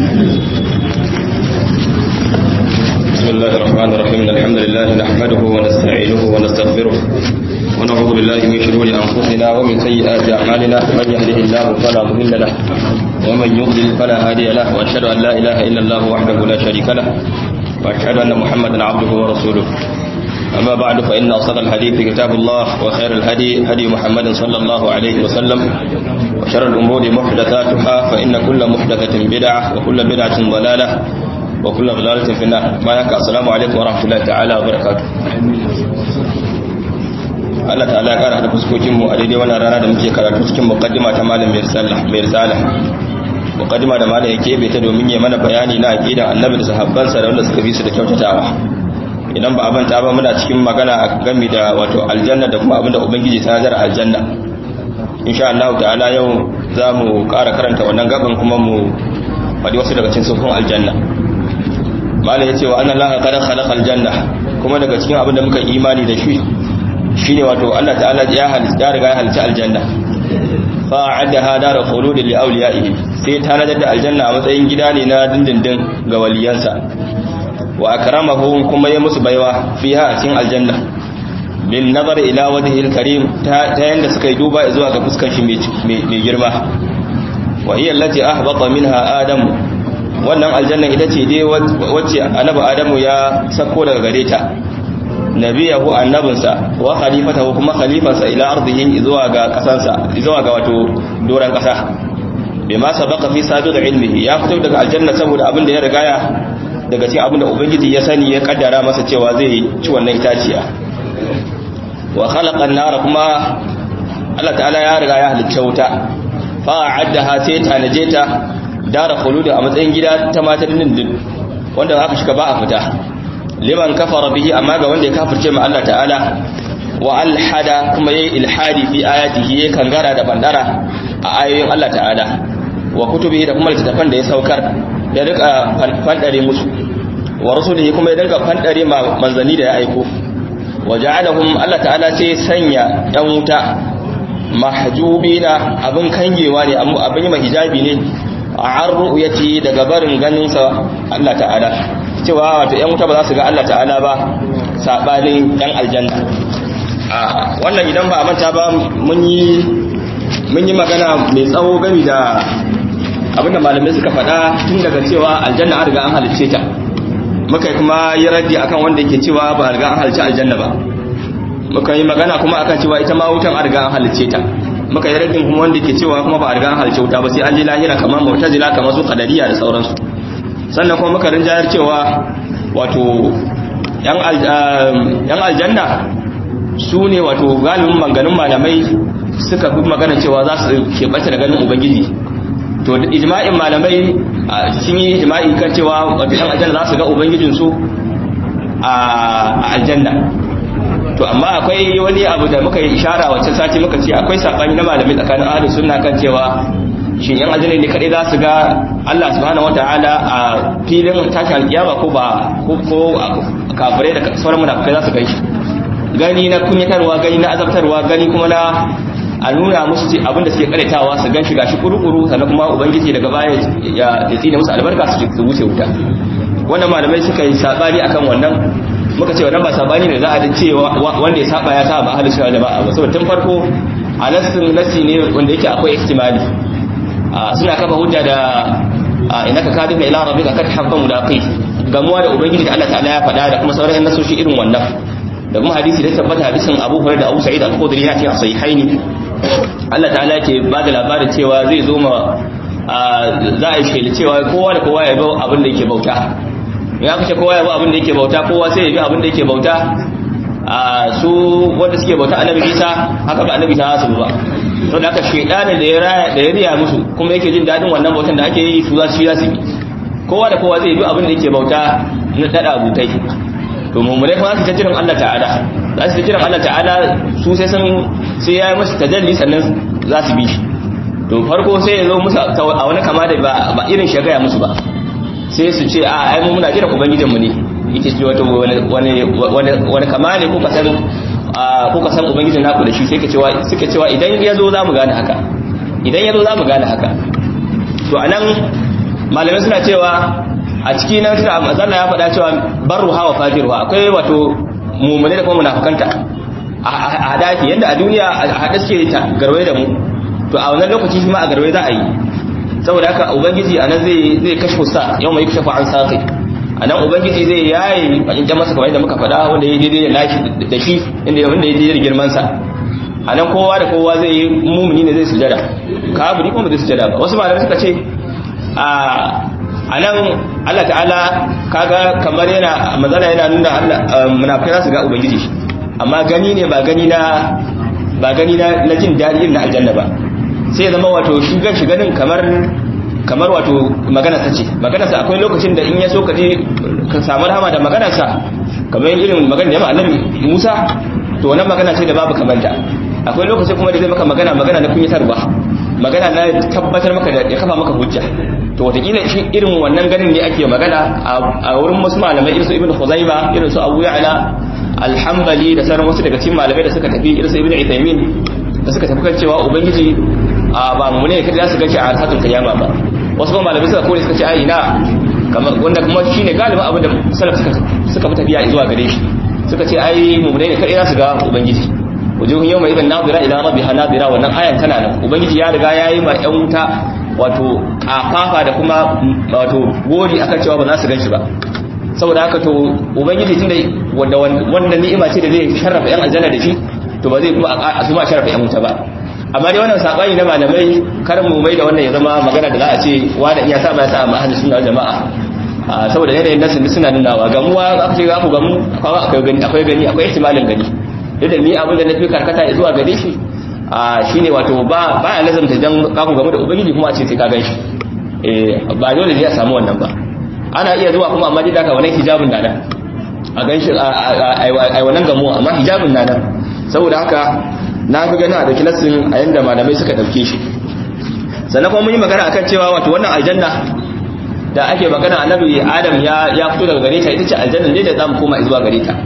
بسم الله الرحمن الرحيم الحمد لله نحمده ونستعينه ونستغفره ونعوذ بالله من شرور أنفسنا ومن سيئات أعمالنا من يهده الله فلا مضل له ومن يضلل فلا هادي له وأشهد أن لا إله إلا الله وحده لا شريك له وأشهد أن محمدا عبده ورسوله أما بعد فإن أصدق الحديث كتاب الله وخير الهدي هدي محمد صلى الله عليه وسلم وشر الأمور محدثاتها فإن كل محدثة بدعة وكل بدعة ضلالة وكل ضلالة في النار ما يكا السلام عليكم ورحمة الله تعالى وبركاته Allah ta'ala ya kara da fuskokin mu a daidai wannan rana da muke karatu cikin muqaddima ta malam mai risala mai risala muqaddima da malam yake bai ta domin ya mana bayani na aqidan annabi da sahabbansa da wanda suka bi su da kyautatawa idan ba a manta ba muna cikin magana a game da wato aljanna da kuma abinda ubangiji ta nazar aljanna insha Allah ta'ala yau za mu ƙara karanta wannan gaban kuma mu faɗi wasu daga cikin sufin aljanna malam ya ce wa annan laha kada khalaqa aljanna kuma daga cikin abinda muka imani da shi shine wato Allah ta'ala ya halitta riga ya halitta aljanna fa a'adaha dar khulud li awliyaihi sai ta nazar da aljanna a matsayin gida ne na dindindin ga waliyansa wa akramahu kuma ya musu baiwa fiha a cikin aljanna bin nazar ila wajhil karim ta yanda suka yi duba zuwa ga fuskar shi mai girma wa hiya allati ahbata minha adam wannan aljanna ita ce dai wacce annabi adamu ya sako daga gare ta nabiyahu annabinsa wa khalifatahu kuma khalifansa ila ardihi zuwa ga kasansa zuwa ga wato doran kasa bima sabaqa fi sabiq ilmihi ya fito daga aljanna saboda abin da ya rigaya daga cikin abin da ubangiji ya sani ya kaddara masa cewa zai ci wannan itaciya wa khalaqa an-nara kuma Allah ta'ala ya riga ya halicce wuta fa a'addaha sai tanaje ta dara khulud a matsayin gida ta mata dindin wanda aka shiga ba a fita liman kafara bihi amma ga wanda ya kafirce ma Allah ta'ala wa alhada kuma yayi ilhadi fi ayatihi yayi kangara da bandara a ayoyin Allah ta'ala wa kutubihi da kuma littafan da ya saukar ya rika fandare musu wa rasulihi kuma ya dinga fandare manzanni da ya aiko wa ja'alahum Allah ta'ala sai sanya yan wuta mahjubina abin kangewa ne abin yi hijabi ne a arru'yati daga barin ganin sa Allah ta'ala cewa wato yan wuta ba za su ga Allah ta'ala ba sabanin yan aljanna a wannan idan ba a manta ba mun yi mun yi magana mai tsawo gami da abinda malamai suka faɗa tun daga cewa aljanna an riga an halicce ta muka yi kuma yi raddi akan wanda yake cewa ba riga an halicce aljanna ba muka yi magana kuma akan cewa ita ma wutan an riga an halicce ta muka yi raddin kuma wanda yake cewa kuma ba riga an halicce wuta ba sai an je lahira kamar mu'tazila kamar su qadariya da sauransu sannan kuma muka rinjayar cewa wato yan aljanna su ne wato galibin manganin malamai suka fi magana cewa za su keɓanta da ganin ubangiji to ijma'in malamai sun yi ijma'i kan cewa wato yan aljanna za su ga ubangijinsu a aljanna to amma akwai wani abu da muka yi ishara wacce sati muka ce akwai sabani na malamai tsakanin ahlus sunna kan cewa shin yan aljanna ne kadai za su ga Allah subhanahu wataala a filin tashin alkiyama ko ba ko kafirai da sauran munafikai za su gan shi gani na kunyatarwa gani na azabtarwa gani kuma na a nuna musu ce abinda suke karetawa su gan shi gashi kurukuru sannan kuma ubangiji daga baya ya tsine musu albarka su wuce wuta wannan malamai suka yi sabani akan wannan muka ce wannan ba sabani ne za a ce wanda ya saba ya saba ahlus sunna ba ba saboda tun farko a nassin nassi ne wanda yake akwai ihtimali suna kafa hujja da inaka kadika ila rabbika kad habba mulaqi gamuwa da ubangiji da Allah ta'ala ya faɗa da kuma sauran nasoshi irin wannan da kuma hadisi da tabbata hadisin Abu Hurairah da Abu Sa'id al-Khudri yana cikin sahihaini Allah ta'ala yake ba da labarin cewa zai zo ma za a yi shela cewa kowa da kowa ya bi abin da yake bauta ya kace kowa ya bi abin da yake bauta kowa sai ya bi abin da yake bauta su wanda suke bauta annabi Isa haka ba annabi ta su ba to da aka shedanin da ya raya da ya riya musu kuma yake jin dadin wannan bautan da ake yi su za su shi za su bi kowa da kowa zai bi abin da yake bauta na dada butai to mummune kuma su ta jiran Allah ta'ala za su ta jiran Allah ta'ala su sai san sai ya yi musu tajalli sannan za su bi shi to farko sai ya zo musu a wani kama da ba irin shagaya musu ba sai su ce a ai mu muna jiran ubangijinmu ne yake ce wata wani kama ne ko ka san ko ka san ubangijin naku da shi sai ka cewa suka cewa idan ya zo za mu gane haka idan ya zo za mu gane haka to anan malamai suna cewa a ciki nan suna mazalla ya faɗa cewa barruha wa fajiruha akwai wato mumune da kuma munafukanta a hadafi yadda a duniya a haɗe suke ta garwai da mu to a wannan lokaci shi ma a garwai za a yi saboda haka ubangiji a nan zai kashe sa yau mai kashe an saƙi a nan ubangiji zai yaye in ja masa kamar yadda muka faɗa wanda ya daidai da nashi da shi inda ya daidai da girmansa a nan kowa da kowa zai yi mumuni ne zai sujada kafiri kuma zai sujada ba wasu malamai suka ce a nan Allah ta'ala kaga kamar yana mazala yana nuna Allah munafikai za su ga ubangiji amma gani ne ba gani na ba gani na na jin daɗi na aljanna ba sai zama wato shi gan shi ganin kamar kamar wato magana ta ce magana sa akwai lokacin da in ya so ka je ka samu rahama da magana sa kamar irin magana da ya annabi Musa to wannan magana ce da babu kamanta akwai lokacin kuma da zai maka magana magana na kunyatarwa magana na tabbatar maka da ya kafa maka hujja to wataƙila shi irin wannan ganin ne ake magana a wurin wasu malamai irin su ibn Khuzaima irin su Abu Ya'la alhambali da sauran wasu daga cikin malamai da suka tafi irin su ibn Uthaymeen da suka tafi kan cewa ubangiji ba mu ne kada su gaci a arhatun kiyama ba wasu kuma malamai suka kore suka ce ai ina kamar wanda kuma shine galibin abin da salaf suka suka fi tafiya zuwa gare shi suka ce ai mu ne kada su ga ubangiji wujuhun yawma idan nadira ila rabbiha nadira wannan ayan tana nan ubangiji ya riga yayi ma yan wuta wato kafafa da kuma wato gori akan cewa ba za su ganshi ba saboda haka to ubangiji tunda wanda wannan ni'ima ce da zai sharrafa yan aljanna da shi to ba zai kuma a su ma sharrafa yan wuta ba amma dai wannan sabani na malamai kar mu mai da wannan ya zama magana da za a ce wanda iya sa ba ya sa amma ahli sunna jama'a saboda yanayin nasu suna nunawa gamuwa aka ce za ku gamu akwai gani akwai gani akwai ihtimalin gani yadda ni abin da na fi karkata zuwa gare shi shine wato ba ba ya lazamta dan ka ku gamu da ubangiji kuma a ce sai ka gan shi ba dole ne a samu wannan ba ana iya zuwa kuma amma dai daga wannan hijabin na nan a ganshi a wannan gamo amma hijabin na nan saboda haka na fi ganin a dauki nassin a yanda malamai suka dauke shi sannan kuma mun yi magana akan cewa wato wannan aljanna da ake magana annabi adam ya ya fito daga gare ta ita ce aljanna ne da zamu koma zuwa gare ta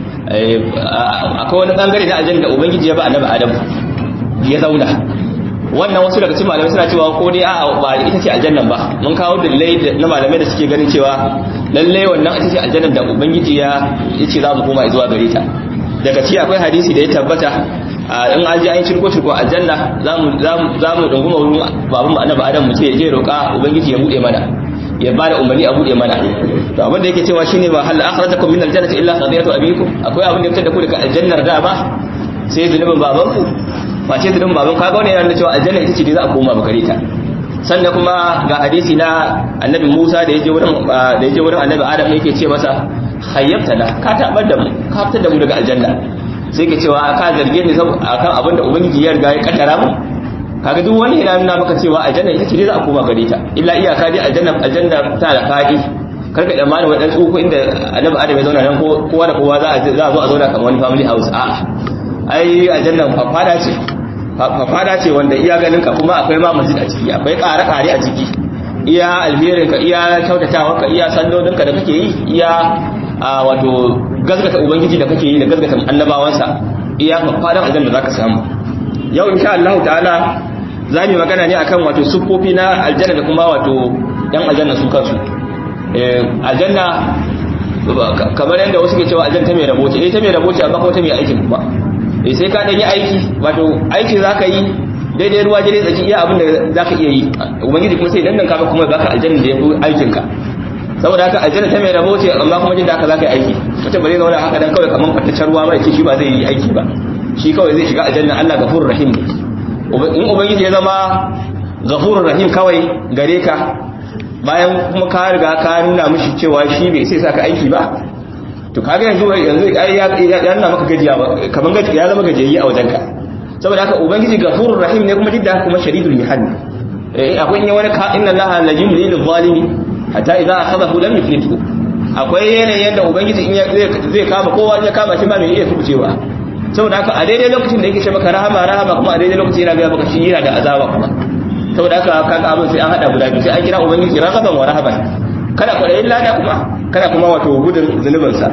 akwai wani bangare na aljanna da ubangiji ya ba annabi adam ya zauna wannan wasu daga cikin malamai suna cewa ko dai a'a ba ita ce aljannan ba mun kawo dalilai na malamai da suke ganin cewa lalle wannan ita ce aljannan da ubangiji ya yace za mu koma zuwa gare ta daga ci akwai hadisi da ya tabbata in an ji an cirko cirko aljanna za mu za mu dunguma wurin baban mu annabi adam mu ce je roƙa ubangiji ya bude mana ya bada umarni a bude mana to abin da yake cewa shine ba hal akhrajakum min aljannati illa qadiyatu abikum akwai abin da ya fitar da ku daga aljannar da ba sai zunubin babanku ba ce zunubin baban kaga wani yana da cewa aljanna ita ce dai za a koma bakare ta sannan kuma ga hadisi na annabi Musa da yaje wurin da yaje wurin annabi Adam yake ce masa khayyabtana ka tabar da mu ka fitar da mu daga aljanna sai ke cewa ka zarge ni akan abin da ubangiji ya riga ya kaddara mu kaga duk wani yana nuna maka cewa aljanna ita ce dai za a koma gare ta illa iyaka dai aljanna aljanna ta da fadi karka da malama wadan tsuko inda annabi Adam ya zauna nan kowa da kowa za a za a zo a zauna kamar wani family house a'a ai aljanna fada ce fada ce wanda iya ganin ka kuma akwai ma masjid a ciki akwai ƙare-ƙare a ciki iya alherin ka iya kyautatawa ka iya sallolin ka da kake yi iya wato gazgata ubangiji da kake yi da gazgata annabawansa iya fadan aljanna zaka samu yau insha Allah ta'ala za mu magana ne akan wato siffofi na aljanna da kuma wato yan aljanna su kansu aljanna kamar yadda wasu ke cewa aljanna ta mai rabo ce eh ta mai rabo ce amma kuma ta mai aikin kuma eh sai ka dan yi aiki wato aiki zaka yi daidai ruwa daidai tsaki iya abin da zaka iya yi ubangiji kuma sai dandan ka kuma baka aljanna da yafi aikin ka saboda haka aljanna ta mai rabo ce amma kuma jin da haka zaka yi aiki mutum ba zai zauna haka dan kawai kaman kwataccen ruwa mai ce shi ba zai yi aiki ba shi kawai zai shiga aljanna Allah gafurur rahim ne in ubangiji ya zama gafurur rahim kawai gare ka bayan kuma ka riga ka nuna mishi cewa shi bai sai saka aiki ba to kaga yanzu yanzu ya nuna maka gajiya ba kaman gajiya ya zama gajiyayye a wajenka saboda haka ubangiji gafurur rahim ne kuma didda kuma shadidul mihal eh akwai ne wani ka inna allaha la yumli lil zalimi hatta idza akhadahu lam yuflithu akwai yanayin da ubangiji in zai kama kowa ya kama shi ba mai iya kubucewa saboda haka a daidai lokacin da yake ce maka rahama rahama kuma a daidai lokacin yana ga maka shi yana da azaba kuma saboda haka kaga abin sai an hada guda biyu sai an kira ubangiji rahaban wa rahaban kada kwaɗayin lada kuma kada kuma wato gudun zunubinsa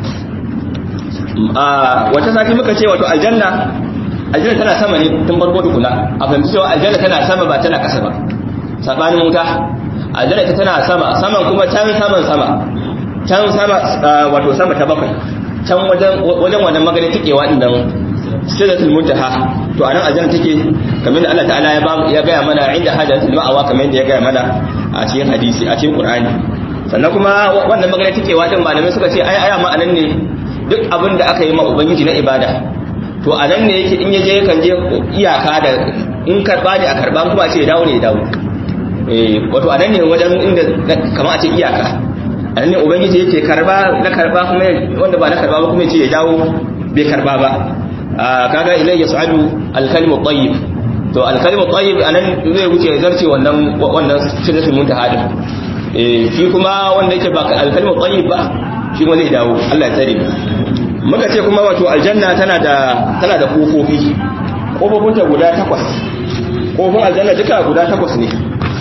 a wata sati muka ce wato aljanna aljanna tana sama ne tun farko tukuna a fahimci cewa aljanna tana sama ba tana ƙasa ba sabanin wuta aljanna ita tana sama saman kuma can saman sama can sama wato sama ta bakwai can wajen wajen wannan magana tikewa din nan sidratul muntaha to anan aljanna take kamar da Allah ta'ala ya ba ya ga mana inda hadatul ma'awa kamar da ya ga mana a cikin hadisi a cikin Qur'ani sannan kuma wannan magana tikewa din malamai suka ce ai aya ma anan ne duk abin da aka yi ma ubangiji na ibada to anan ne yake in yaje kan je iyaka da in karba ne a karba kuma a ce ya dawo ne ya dawo eh wato anan ne wajen inda kamar a ce iyaka anan ne ubangiji yake karba na karba kuma wanda ba na karba ba kuma ya ce ya dawo bai karba ba kaga ilai yas'adu al-kalimu tayyib to al-kalimu tayyib anan zai wuce zarce wannan wannan sidratul muntaha din eh shi kuma wanda yake ba al-kalimu tayyib ba shi kuma zai dawo Allah ya tsare muka ce kuma wato aljanna tana da tana da kofofi kofofin ta guda takwas kofofin aljanna duka guda takwas ne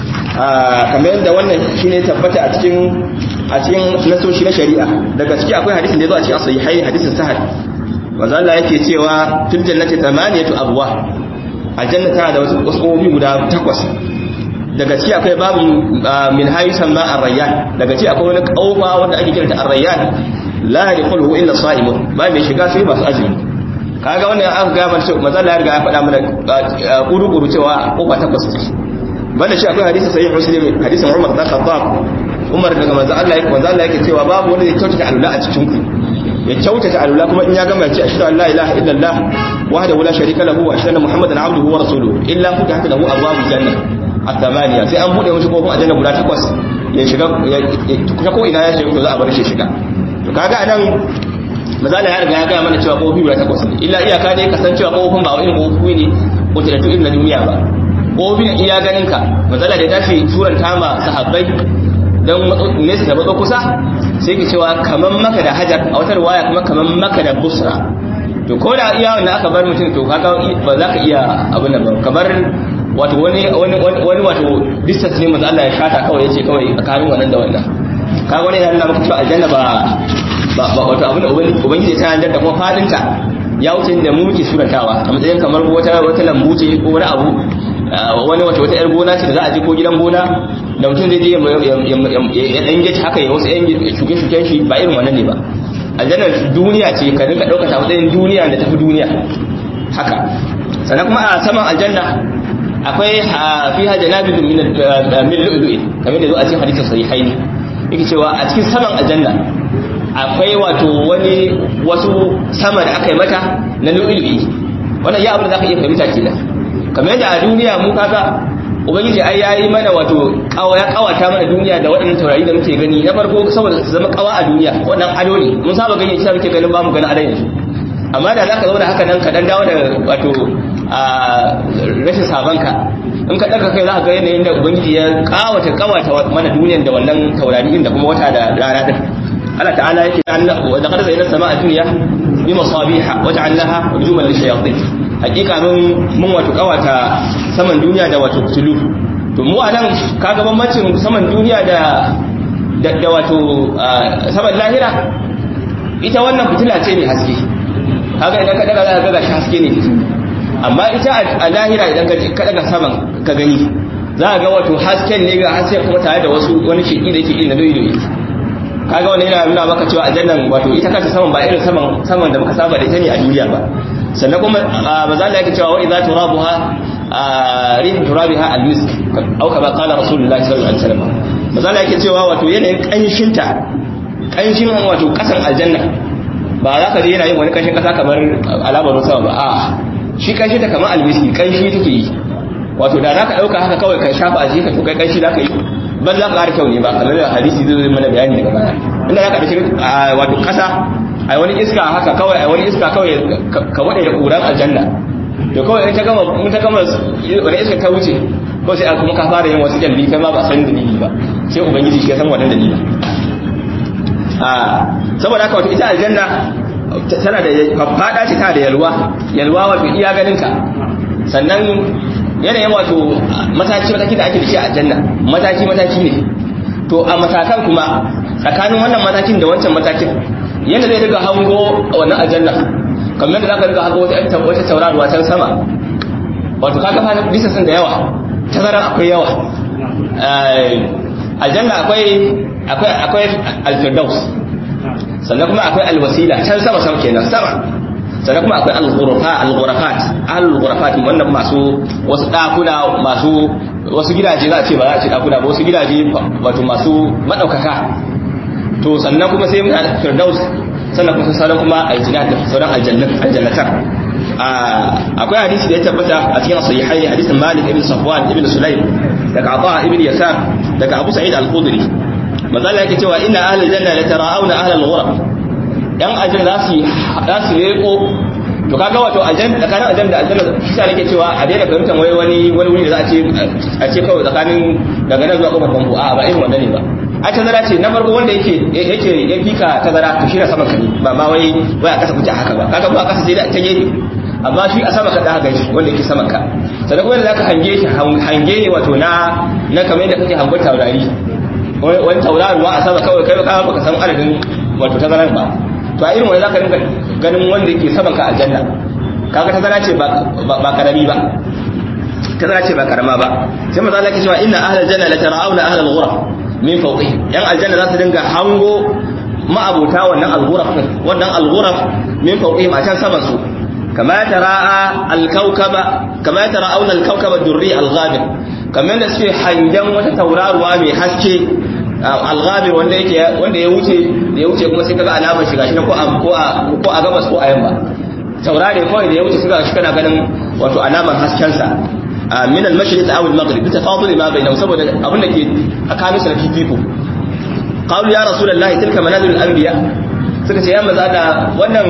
kamar yadda wannan shine tabbata a cikin a cikin nasoshi na shari'a daga ciki akwai hadisin da ya zo a cikin sahihai hadisin sahih manzo Allah yake cewa fil jannati thamaniyatu abwa aljanna tana da wasu kofofi guda takwas daga ciki akwai babu min haysan ma ar-rayyan daga ciki akwai wani kaufa wanda ake kiranta ar-rayyan la yadkhuluhu illa sa'imun ba mai shiga sai masu azumi kaga wannan aka ga mana cewa manzo Allah ya riga ya faɗa mana kuru-kuru cewa kofa takwas ce banda shi akwai hadisi sahih muslim hadisin Umar bin Khattab Umar daga manzo Allah yake manzo Allah yake cewa babu wanda zai kyautata alula a cikin ku ya kyautata alula kuma in ya gama ya ce ashhadu an la ilaha illallah wahdahu la sharika lahu wa ashhadu anna muhammadan abduhu wa rasuluhu illa futihat lahu abwabul janna at-thamaniya sai an bude mishi kofin aljanna guda takwas ya shiga ta ko ina ya shiga to za a bar shi shiga to kaga anan mazala ya riga ya ga mana cewa kofi guda takwas ne illa iyaka dai kasancewa kofin ba wani kofi ne wata da irin na duniya ba kofi ne iya ganin ka mazala da ya tashi suran tama sahabbai dan nesa da matso kusa sai ki cewa kaman maka da hajar a wata riwaya kuma kaman maka da busra to ko da iya wanda aka bar mutum to kaga ba za ka iya abin nan ba kamar wato wani wani wani wato distance ne manzo Allah ya shata kawai yace kawai tsakanin wannan da wannan kaga wani yana maka cewa aljanna ba ba wato abin da ubangiji ta yanjar da kuma fadinta ya wuce da mu muke surantawa a matsayin kamar wata wata lambu ce ko wani abu wani wata wata yar gona ce da za a je ko gidan gona da mutum zai je ya dan gaci haka ya wasu yan shuke-shuken shi ba irin wannan ne ba aljanna duniya ce ka dinka ɗaukata matsayin duniya da tafi duniya haka sannan kuma a saman aljanna akwai fi ha janabin min lu'lu'i kamar da zo a cikin hadisin sahihaini yake cewa a cikin saman aljanna akwai wato wani wasu sama da aka yi mata na lu'lu'i wannan ya abin da zaka iya fahimta kenan kamar yadda a duniya mu kaga ubangiji ai yayi mana wato kawa ya kawata mana duniya da waɗannan taurari da muke gani na farko saboda su zama kawa a duniya wannan ado ne mun saba gani shi muke ganin ba mu ganin adon yanzu amma da zaka zauna haka nan ka dan dawo da wato a rashin sabanka in ka daga kai za ka ga yanayin da ubangiji ya kawata kawata mana duniyan da wannan taurari din da kuma wata da rana din Allah ta'ala yake wa laqad zayyana sama'a dunya bi masabiha wa ja'alnaha rujuman lishayatin hakika mun mun wato kawata saman duniya da wato tulu to mu anan kaga bambancin saman duniya da da wato saman lahira ita wannan fitila ce ne haske kaga idan ka daga za ka ga shi haske ne amma ita a lahira idan ka daga saman ka gani za ga wato hasken ne ga haske kuma tare da wasu wani sheki da yake inda doyi doyi kaga wannan yana nuna maka cewa aljannan wato ita kanta saman ba irin saman saman da muka saba da ita ne a duniya ba sannan kuma maza Allah yake cewa wa idza turabuha rihu turabiha al-misk aw kama qala rasulullahi sallallahu alaihi wasallam maza Allah yake cewa wato yanayin kanshinta kanshin wato kasan aljanna ba za ka je yana yin wani kanshin kasa kamar alamar sama ba a shi kanshi ta kamar almiski kanshi take yi wato da za ka dauka haka kawai ka shafa a jikin to kai kanshi za ka yi ban za ka ƙara kyau ne ba kamar da hadisi zai mana bayani daga baya inda za ka dace wato kasa ai wani iska haka kawai ai wani iska kawai ka wade da ƙuran aljanna to kawai in ta gama in ta gama wani iska ta wuce ko sai kuma ka fara yin wasu jalli kai ma ba san dalili ba sai ubangiji shi ya san wannan dalili a saboda haka wato ita aljanna tana da fada ce tana da yalwa yalwa wato iya ganin ka sannan yanayin wato mataki mataki da ake da shi a aljanna mataki mataki ne to a matakan kuma tsakanin wannan matakin da wancan matakin yadda zai riga hango wannan aljanna kamar da zaka riga hango wata wata tauraruwa can sama wato kaga fa bisa sun da yawa tazaran akwai yawa aljanna akwai akwai akwai al-firdaus sannan kuma akwai al-wasila can sama sama kenan sama sannan kuma akwai al-ghurafa al-ghurafat al-ghurafat wannan masu wasu dakuna masu wasu gidaje za a ce ba za a ce dakuna ba wasu gidaje wato masu madaukaka to sannan kuma sai mun firdaus sannan kuma sauran kuma aljannat sauran aljannat aljannatan akwai hadisi da ya tabbata a cikin sahihai hadisin Malik ibn Safwan ibn Sulaim daga Ata ibn Yasar daga Abu Sa'id al-Khudri manzo Allah yake cewa inna ahlal janna la tara'una ahlal ghurab yan ajin za su za su leko to kaga wato aljanna tsakanin aljanna da aljanna shi sa nake cewa a daina fahimtar wai wani wani wuri da za a ce a ce kawai tsakanin daga nan zuwa kofar bambu a ba irin wannan ne ba a tazara ce na farko wanda yake yake ya fika tazara to shi na saman ka ne ba ma wai wai a kasa kuke haka ba kaga ba a kasa sai da ta gefe amma shi a sama ka da haka shi wanda yake saman ka sannan kuma zaka hange shi hange ne wato na na kamar yadda kake hango taurari wani tauraruwa a sama kawai kai ka baka san adadin wato tazarar ba to a irin wani zaka rinka ganin wanda yake saman ka aljanna kaga tazara ce ba ba karami ba tazara ce ba karama ba sai manzo Allah ya ce cewa inna ahlal janna la tara'una ahlal ghuraf min fawqihim yan aljanna za su dinga hango ma'abuta wannan al-ghuraf wannan al-ghuraf min fawqihim a can saman su kama tara'a al-kawkaba kama tara'una al-kawkaba durri al-ghabir kamar da suke hangen wata tauraruwa mai haske al-ghabir wanda yake wanda ya wuce da ya wuce kuma sai kaga alamar shiga shi ko a ko a ko a gabas ko a yamma taurare kawai da ya wuce suka shi kana ganin wato alamar hasken sa min al-mashriq aw al-maghrib bitafadul ma bainahum saboda abin da ke tsakanin su da fifiko qalu ya rasulullahi tilka manazil al-anbiya suka ce ya maza da wannan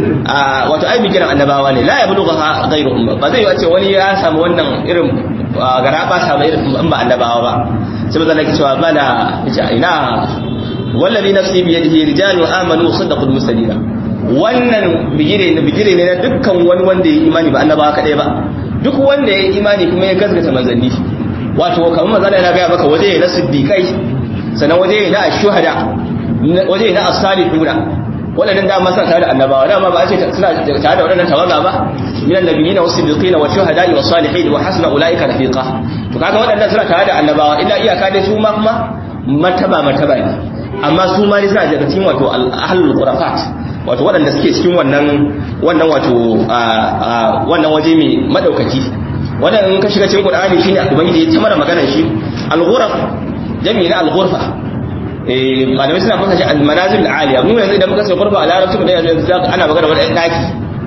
wato ai bigiran annabawa ne la yablugha ghayruhum ba zai wace wani ya samu wannan irin gara ba sa ba irin ba annabawa ba sai maza nake cewa bala ina wallazi nafsi bi yadihi rijalun amanu saddaqul mursalina wannan bigire ne bigire ne na dukkan wani wanda ya imani ba annabawa kadai ba duk wanda ya imani kuma ya gaskata manzanni wato kamar manzana yana gaya maka waje na siddiqai sannan waje na shuhada waje na as-salihuna wadannan dama suna tare da annabawa dama ba a ce suna tare da wadannan tawaga ba min annabiyina was-siddiqina wash-shuhada'i was-salihin wa hasuna ulaika rafiqa to kaga wadannan suna tare da annabawa illa iyaka dai su ma kuma martaba martaba ne amma su ma ne suna daga cikin wato ahlul qurafat wato waɗanda suke cikin wannan wannan wato wannan waje mai madaukaki wannan in ka shiga cikin Qur'ani shine ubangiji ya tamara maganar shi al-ghuraf jami'i na al-ghurfa eh malamai suna fasa shi al-manazil al-aliya mu yanzu idan muka sai ghurfa a larabci mu yanzu ana magana wani ɗan daki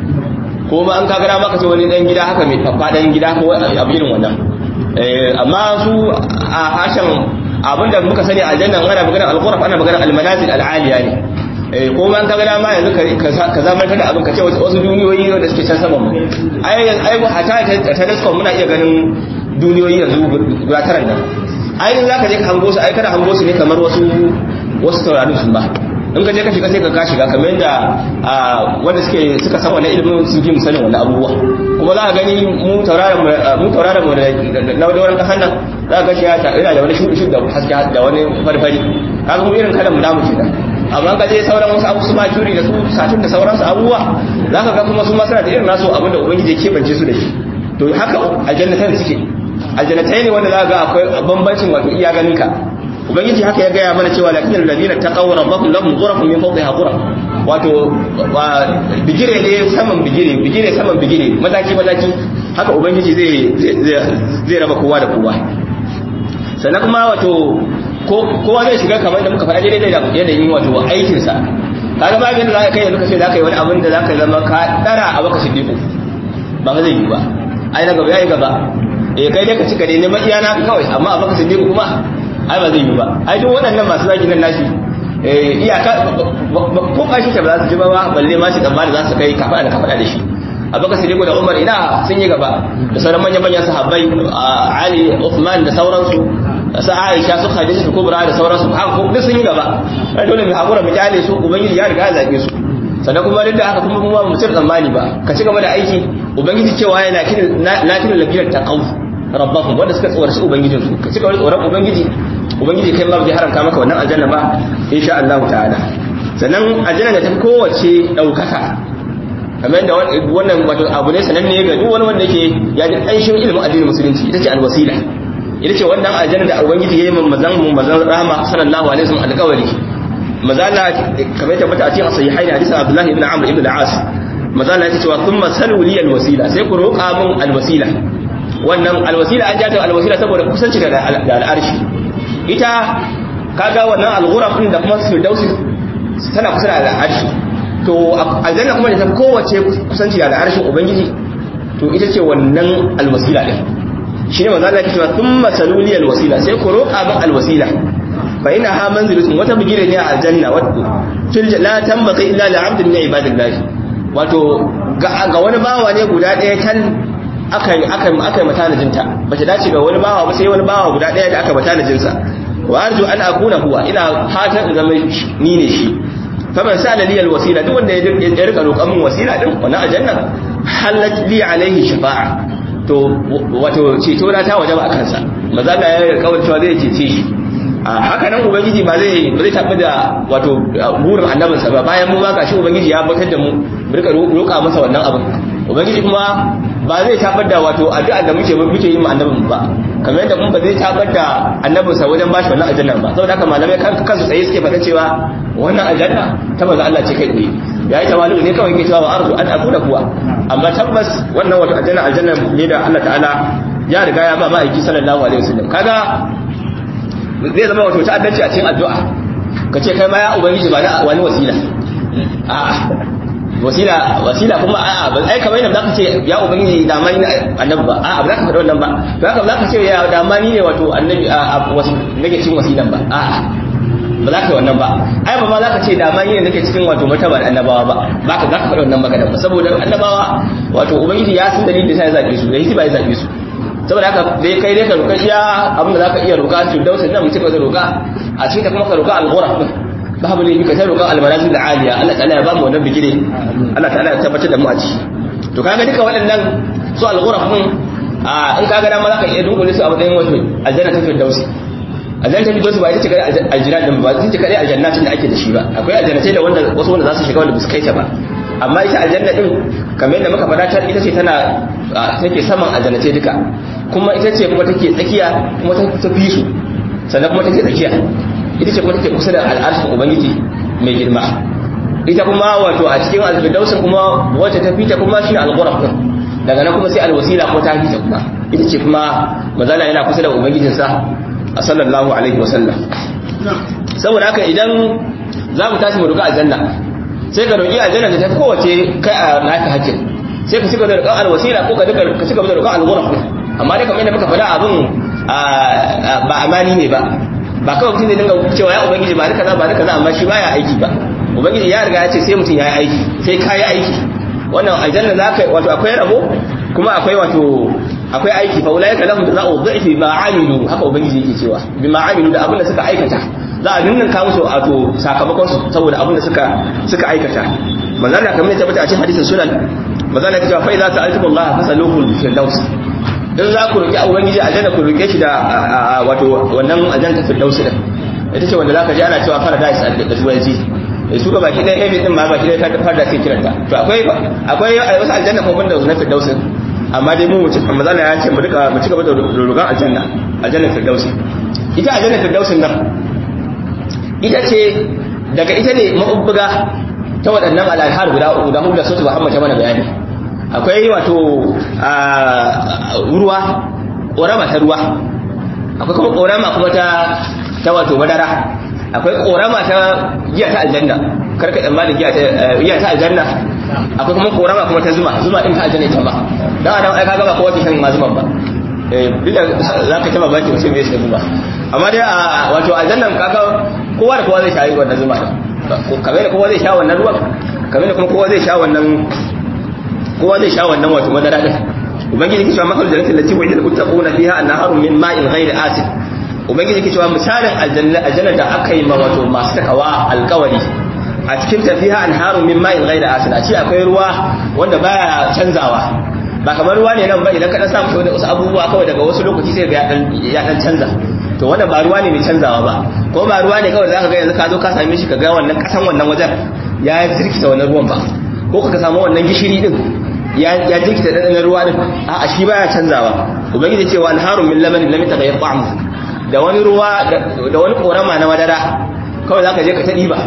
ko ba an kaga maka ce wani dan gida haka mai faffadan gida ko abu irin wannan eh amma su a hashen abinda muka sani aljanna ana magana al-ghuraf ana magana al-manazil al-aliya ne ko ma ka gada ma yanzu ka zamantar da abin ka ce wasu duniyoyi da suke can saman mu ai ai hata ta telescope muna iya ganin duniyoyi yanzu guda tara nan ai in zaka je ka hango su ai kana hango su ne kamar wasu wasu taurarin su ba in ka je ka shiga sai ka ka shiga kamar yadda wanda suke suka san wannan ilimin sun fi sanin wannan abubuwa kuma za ka gani mu tauraron mu tauraron mu na wurin kasan nan za ka ga shi yana da wani shuɗi da haske da wani farfari kaga mu irin kalan mu namu kenan amma ka je sauran wasu abu su ma juri da su satin da sauransu abubuwa za ka ga kuma su ma suna da irin nasu abin da ubangiji ya keɓance su da shi to haka aljannatai suke aljannatai ne wanda za ka ga akwai bambancin wato iya ganin ka ubangiji haka ya gaya mana cewa lakin alladhina taqaw rabbahum lahum ghurafun min fawqiha ghuraf wato bigire ne saman bigire bigire saman bigire mataki mataki haka ubangiji zai zai raba kowa da kowa sannan kuma wato kowa zai shiga kamar da muka faɗa daidai da yanayin wato aikinsa kaga ba yadda zaka kai yanzu ka ce zaka yi wani abin da zaka zama ka dara a baka siddiqu ba ba zai yi ba ai na gaba yayi gaba eh kai dai ka cika dai neman iyana kawai amma a baka siddiqu kuma ai ba zai yi ba ai duk waɗannan masu zaki nan nashi eh iyaka ko kashi ta ba za su ji ba balle ma shi tsammani za su kai kafa da kafa da shi abubakar siddiqu da umar ina sun yi gaba da sauran manyan manyan sahabbai ali uthman da sauransu sa aisha su khadija su kubra da sauransu haka duk sun yi gaba dole mu hakura mu kyale su ubangiji ya riga ya zabe su sannan kuma duk da haka kuma kuma mu tsir tsammani ba ka ci gaba da aiki ubangiji cewa yana kin lakin lafiyar taqaw rabbahum wanda suka tsoraci ubangijin su ka ci gaba da tsoron ubangiji ubangiji kai ma bai haramta maka wannan aljanna ba insha Allah ta'ala sannan aljanna da ta kowace daukaka kamar yadda wannan wato abu ne sananne ga duk wani wanda yake ya ji ƙanshin ilimin addinin musulunci ita ce alwasila ita ce wannan aljanna da ubangiji yayi mun mazan mu mazan rahama sallallahu alaihi wasallam alƙawari mazala kamar ta mata a cikin sahihaini hadisin Abdullah ibn Amr ibn al-As mazala yake cewa thumma salu li al-wasila sai ku roƙa mun al-wasila wannan al-wasila an jata al-wasila saboda kusanci da al-arshi ita kaga wannan al-ghuraf din da kuma firdausi tana kusa da al-arshi to aljanna kuma da ta kowace kusanci da al-arshin ubangiji to ita ce wannan al-wasila din shi ne manzo Allah ya ce thumma saluli alwasila sai ku roƙa min alwasila fa ina ha manzilatun wata bigire ne a aljanna wato fil la tambaqi illa li 'abdin min ibadillah wato ga wani bawa ne guda ɗaya tan aka aka aka matanajin ta bace dace ga wani bawa ba sai wani bawa guda ɗaya da aka matanajin sa wa arju an akuna huwa ina fatan in zama ni ne shi faman sa li alwasila duk wanda ya rika roƙan min wasila din wannan aljanna halat li alaihi shafa'a to wato ceto na ta wajaba a kansa maza da ya kawai cewa zai cece shi a haka nan ubangiji ba zai ba zai tafi da wato burin annabinsa ba bayan mu ma gashi ubangiji ya batar da mu mu rika roƙa masa wannan abin ubangiji kuma ba zai tabar da wato addu'a da muke muke yi mu annabin ba kamar yadda mun ba zai tabar da annabinsa wajen bashi wannan aljanna ba saboda haka malamai kansu tsaye suke faɗa cewa wannan aljanna ta manzo Allah ce kai tsaye yayi tawalu ne kawai yake cewa wa arzu an akuna kuwa amma tabbas wannan wato aljanna aljanna ne da Allah ta'ala ya riga ya ba ma'aiki sallallahu alaihi wasallam kaga zai zama wato ta'addanci a cikin addu'a kace kai ma ya ubangiji ba na wani wasila a wasila wasila kuma a'a ba ai kamar yadda zaka ce ya ubangiji da mani annabi ba a'a ba za ka faɗa wannan ba to haka ba za ka ce ya da mani ne wato annabi a wasu nake cikin wasilan ba a'a ba za ka yi wannan ba ai ba ma za ka ce da mani ne nake cikin wato martaba da annabawa ba ba ka za ka faɗa wannan magana ba saboda annabawa wato ubangiji ya san dalilin da sai ya zabe su da hisi ba ya zabe su saboda haka dai kai dai ka roƙa iya abin da zaka iya roƙa to dausa nan mutum zai roƙa a cikin ta kuma ka roƙa al-ghuraf babu ne ka sai roƙa al-manazil al-aliya Allah ta'ala ya ba mu wannan bigire Allah ta'ala ya tabbatar da mu a ciki to kaga duka waɗannan su al-ghuraf din a in kaga dama zaka iya dunkule su a matsayin wato aljanna ta firdausi aljanna ta firdausi ba ita ce kadai aljanna din ba ita ce kadai aljannatin da ake da shi ba akwai aljannatai da wanda wasu wanda za su shiga wanda ba su kai ta ba amma ita aljanna din kamar yadda muka faɗa ta ita ce tana take saman aljannatai duka kuma ita ce kuma take tsakiya kuma ta fi su sannan kuma take tsakiya ita ce kuma take kusa da al'arshin ubangiji mai girma ita kuma wato a cikin alfidausin kuma wacce ta fita kuma shi al-ghuraf din daga nan kuma sai alwasila ko ta fita kuma ita ce kuma mazala yana kusa da ubangijinsa a sallallahu alaihi wasallam saboda haka idan za mu tashi mu roƙi aljanna sai ka roƙi aljanna da ta fi kowace kai a naka hakkin sai ka cigaba da roƙon alwasila ko ka cigaba da roƙon al-ghuraf amma dai kamar yadda muka faɗa abin ba amani ne ba ba kawai mutum zai dinga cewa ya ubangiji ba ni kaza ba ni kaza amma shi baya aiki ba ubangiji ya riga ya ce sai mutum ya yi aiki sai ka yi aiki wannan aljanna za ka wato akwai rabo kuma akwai wato akwai aiki fa ulaika lahum jazaa'u dhi'fi ma 'amilu haka ubangiji yake cewa bima 'amilu da abin da suka aikata za a dinnan ka musu wato sakamakon su saboda abin da suka suka aikata manzo Allah kamar ya tabbata a cikin hadisin sunan manzo Allah ya ce fa idza ta'altum Allah fasaluhu firdaus in za ku roƙi ubangiji aljanna ku roƙe shi da wato wannan aljanna firdaus din ita ce wanda zaka ji ana cewa paradise da turanci eh su ga baki ɗaya heaven din ma baki ɗaya ta paradise sai kiranta to akwai akwai wasu aljanna kuma banda na firdaus amma dai mu mutum amma zalla ya ce mu duka mu ci gaba da roƙon aljanna aljanna firdaus ita aljanna firdaus nan ita ce daga ita ne mabubbuga ta waɗannan al'ahar guda uku da hudu da sautu Muhammad ta mana bayani akwai wato ruwa ƙorama ta ruwa akwai kuma ƙorama kuma ta ta wato madara akwai ƙorama ta giya ta aljanna karka tsamma da giya ta aljanna akwai kuma ƙorama kuma ta zuma zuma ɗin ta aljanna ita ba don adam ai kaga ba kowa ke shan ma zuman ba duk da za ka taba baki mutum mai shi zuma amma dai a wato aljannan kaga kowa da kowa zai sha wannan zuma kamar da kowa zai sha wannan ruwan kamar da kuma kowa zai sha wannan kowa zai sha wannan wato madara din ubangiji yake cewa makal jannatin lati wa'ida al-muttaquna fiha anharun min ma'in ghairi asid ubangiji yake cewa misalin aljanna aljanna da aka yi ma wato masu takawa alkawari a cikin tafiya anharun min ma'in ghairi asid a ce akwai ruwa wanda baya canzawa ba kamar ruwa ne nan ba idan ka dan samu da wasu abubuwa kawai daga wasu lokaci sai ga ya dan canza to wannan ba ruwa ne mai canzawa ba ko ba ruwa ne kawai zaka ga yanzu ka zo ka same shi ka ga wannan kasan wannan wajen ya zirkita wannan ruwan ba ko ka samu wannan gishiri din ya jirkita ɗanɗanar ruwa din a shi baya canzawa ubangiji ce wa anharun min labanin lam yataghayyar ta'amuhu da wani ruwa da wani korama na madara kawai zaka je ka ta diba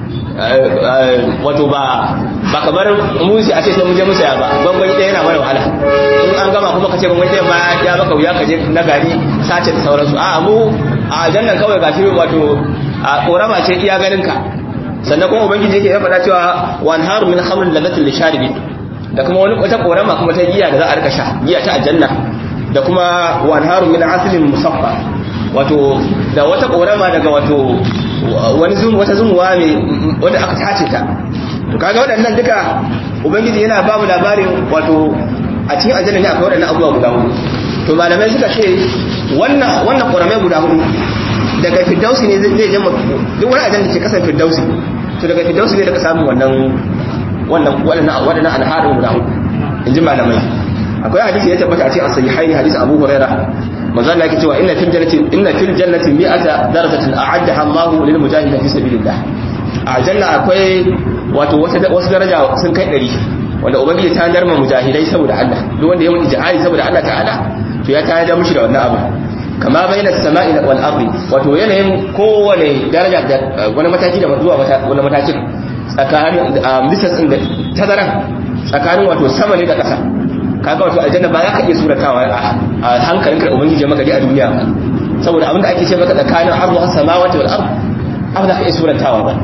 wato ba ba kamar musi a ce sai mun je musa ba gwangwani ɗaya yana mana wahala in an gama kuma ka ce gwangwani ɗaya ma ya baka wuya ka je na gari sace da sauransu a mu a jannan kawai gashi wato a korama ce iya ganin ka sannan kuma ubangiji yake ya faɗa cewa wan haru min khamrin ladatin lisharibin da kuma wani wata korama kuma ta giya da za a rika sha giya ta aljanna da kuma wan haru min aslin musaffa wato da wata korama daga wato wani zum wata zumuwa ne wanda aka tace ta to kaga waɗannan duka ubangiji yana babu labarin wato a cikin aljanna ne akwai waɗannan abubuwa guda hudu to malamai suka ce wannan wannan koramai guda hudu daga firdausi ne zai je duk wani aljanna ke kasan firdausi to daga firdausi ne daga samun wannan wannan waɗannan waɗannan alharin guda hudu in ji malamai akwai hadisi ya tabbata a cikin as-sahihaini hadisi Abu Hurairah manzo Allah yake cewa inna fil jannati inna fil jannati mi'ata darajatin a'addaha Allahu lil mujahidin fi sabilillah a janna akwai wato wasu daraja sun kai 100 wanda ubangiji ta darma mujahidai saboda Allah duk wanda ya mutu jihadi saboda Allah ta'ala to ya tayar da mushi da wannan abu kama bayna as-sama'i wal ardi wato yanayin kowane daraja da wani mataki da zuwa wani matakin tsakanin distance din da tazaran tsakanin wato sama ne da ƙasa kaga wato aljanna ba za ka iya suratawa a hankalin ka ubangiji maka dai a duniya ba saboda abin da ake ce maka tsakanin ardu has samawati wal ard abin da ka iya suratawa ba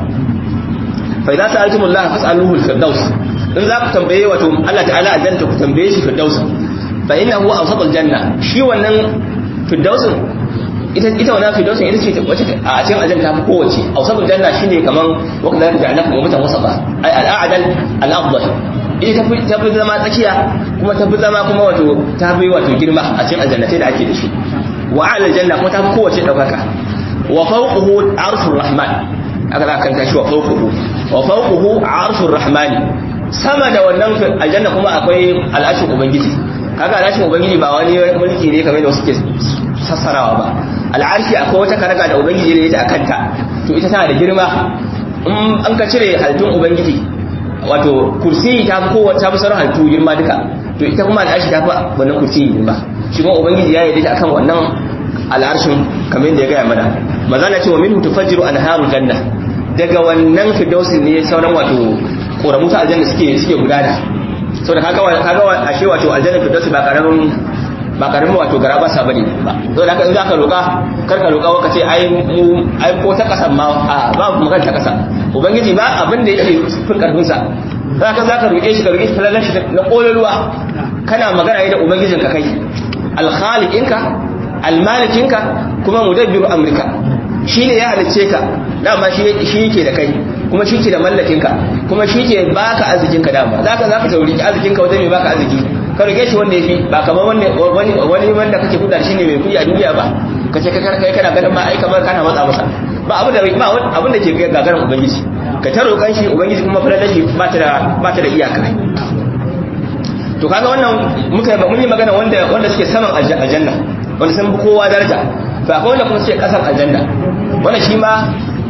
fa idza sa'altumullaha fas'aluhu al-firdaus in za ku tambaye wato Allah ta'ala aljanna ku tambaye shi firdaus fa innahu awsatul janna shi wannan firdausin ita ita wannan firdausin ita ce wacce a cikin aljanna ta fi kowace awsatul janna shine kaman wanda da ja'alnakum ummatan wasata ay al-a'dal al-afdal ita ta fi zama tsakiya kuma ta fi zama kuma wato ta fi wato girma a cikin aljannatai da ake da shi wa ala janna kuma ta fi kowace daukaka wa fawquhu arshur rahman aka za kan tashi wa fawquhu wa fawquhu arshur rahman sama da wannan aljanna kuma akwai al'ashin ubangiji kaga al'ashin ubangiji ba wani mulki ne kamar da wasu ke sassarawa ba al'arshi akwai wata karaga da ubangiji ne ya ta akanta to ita tana da girma in an ka cire halittun ubangiji wato kursi ta fi kowace ta fi sauran halittu girma duka to ita kuma al'arshi ta fi wannan kursi girma shi kuma ubangiji ya yi akan wannan al'arshin kamar yadda ya gaya mana maza na ce wa minhu tufajjiru anharul janna daga wannan firdausin ne sauran wato koramu ta aljanna suke suke gudana saboda kaga kaga ashe wato aljanna firdausi ba karamin ba karamin wato gara ba sa bane ba saboda haka in zaka roka kar ka roka ka ce ai mu ai ko ta kasan ma a ba mu magana ta kasa ubangiji ba abin da yake fin karfin sa zaka zaka roke shi ka roke shi falalan shi na kololuwa kana magana da ubangijin ka kai alkhaliqinka almalikinka kuma mudabbiru amrika shi ne ya halicce ka dama shi yake da kai kuma shi ke da mallakinka kuma shi ke baka arzikinka dama za ka za ka sauriki arzikinka wajen mai baka arziki ka rige shi wanda ya fi ba kamar wani wanda kake kuda shi ne mai kuɗi a duniya ba ka ce kai kana ganin ma ai kamar kana matsa masa ba abu da ba abin da ke gagarin ubangiji ka ta roƙan shi ubangiji kuma fara shi ba ta da ba ta da iyaka to kaga wannan muka mun yi magana wanda wanda suke saman aljanna wanda sun bi kowa daraja fa akwai wanda kuma suke kasan aljanna wannan shi ma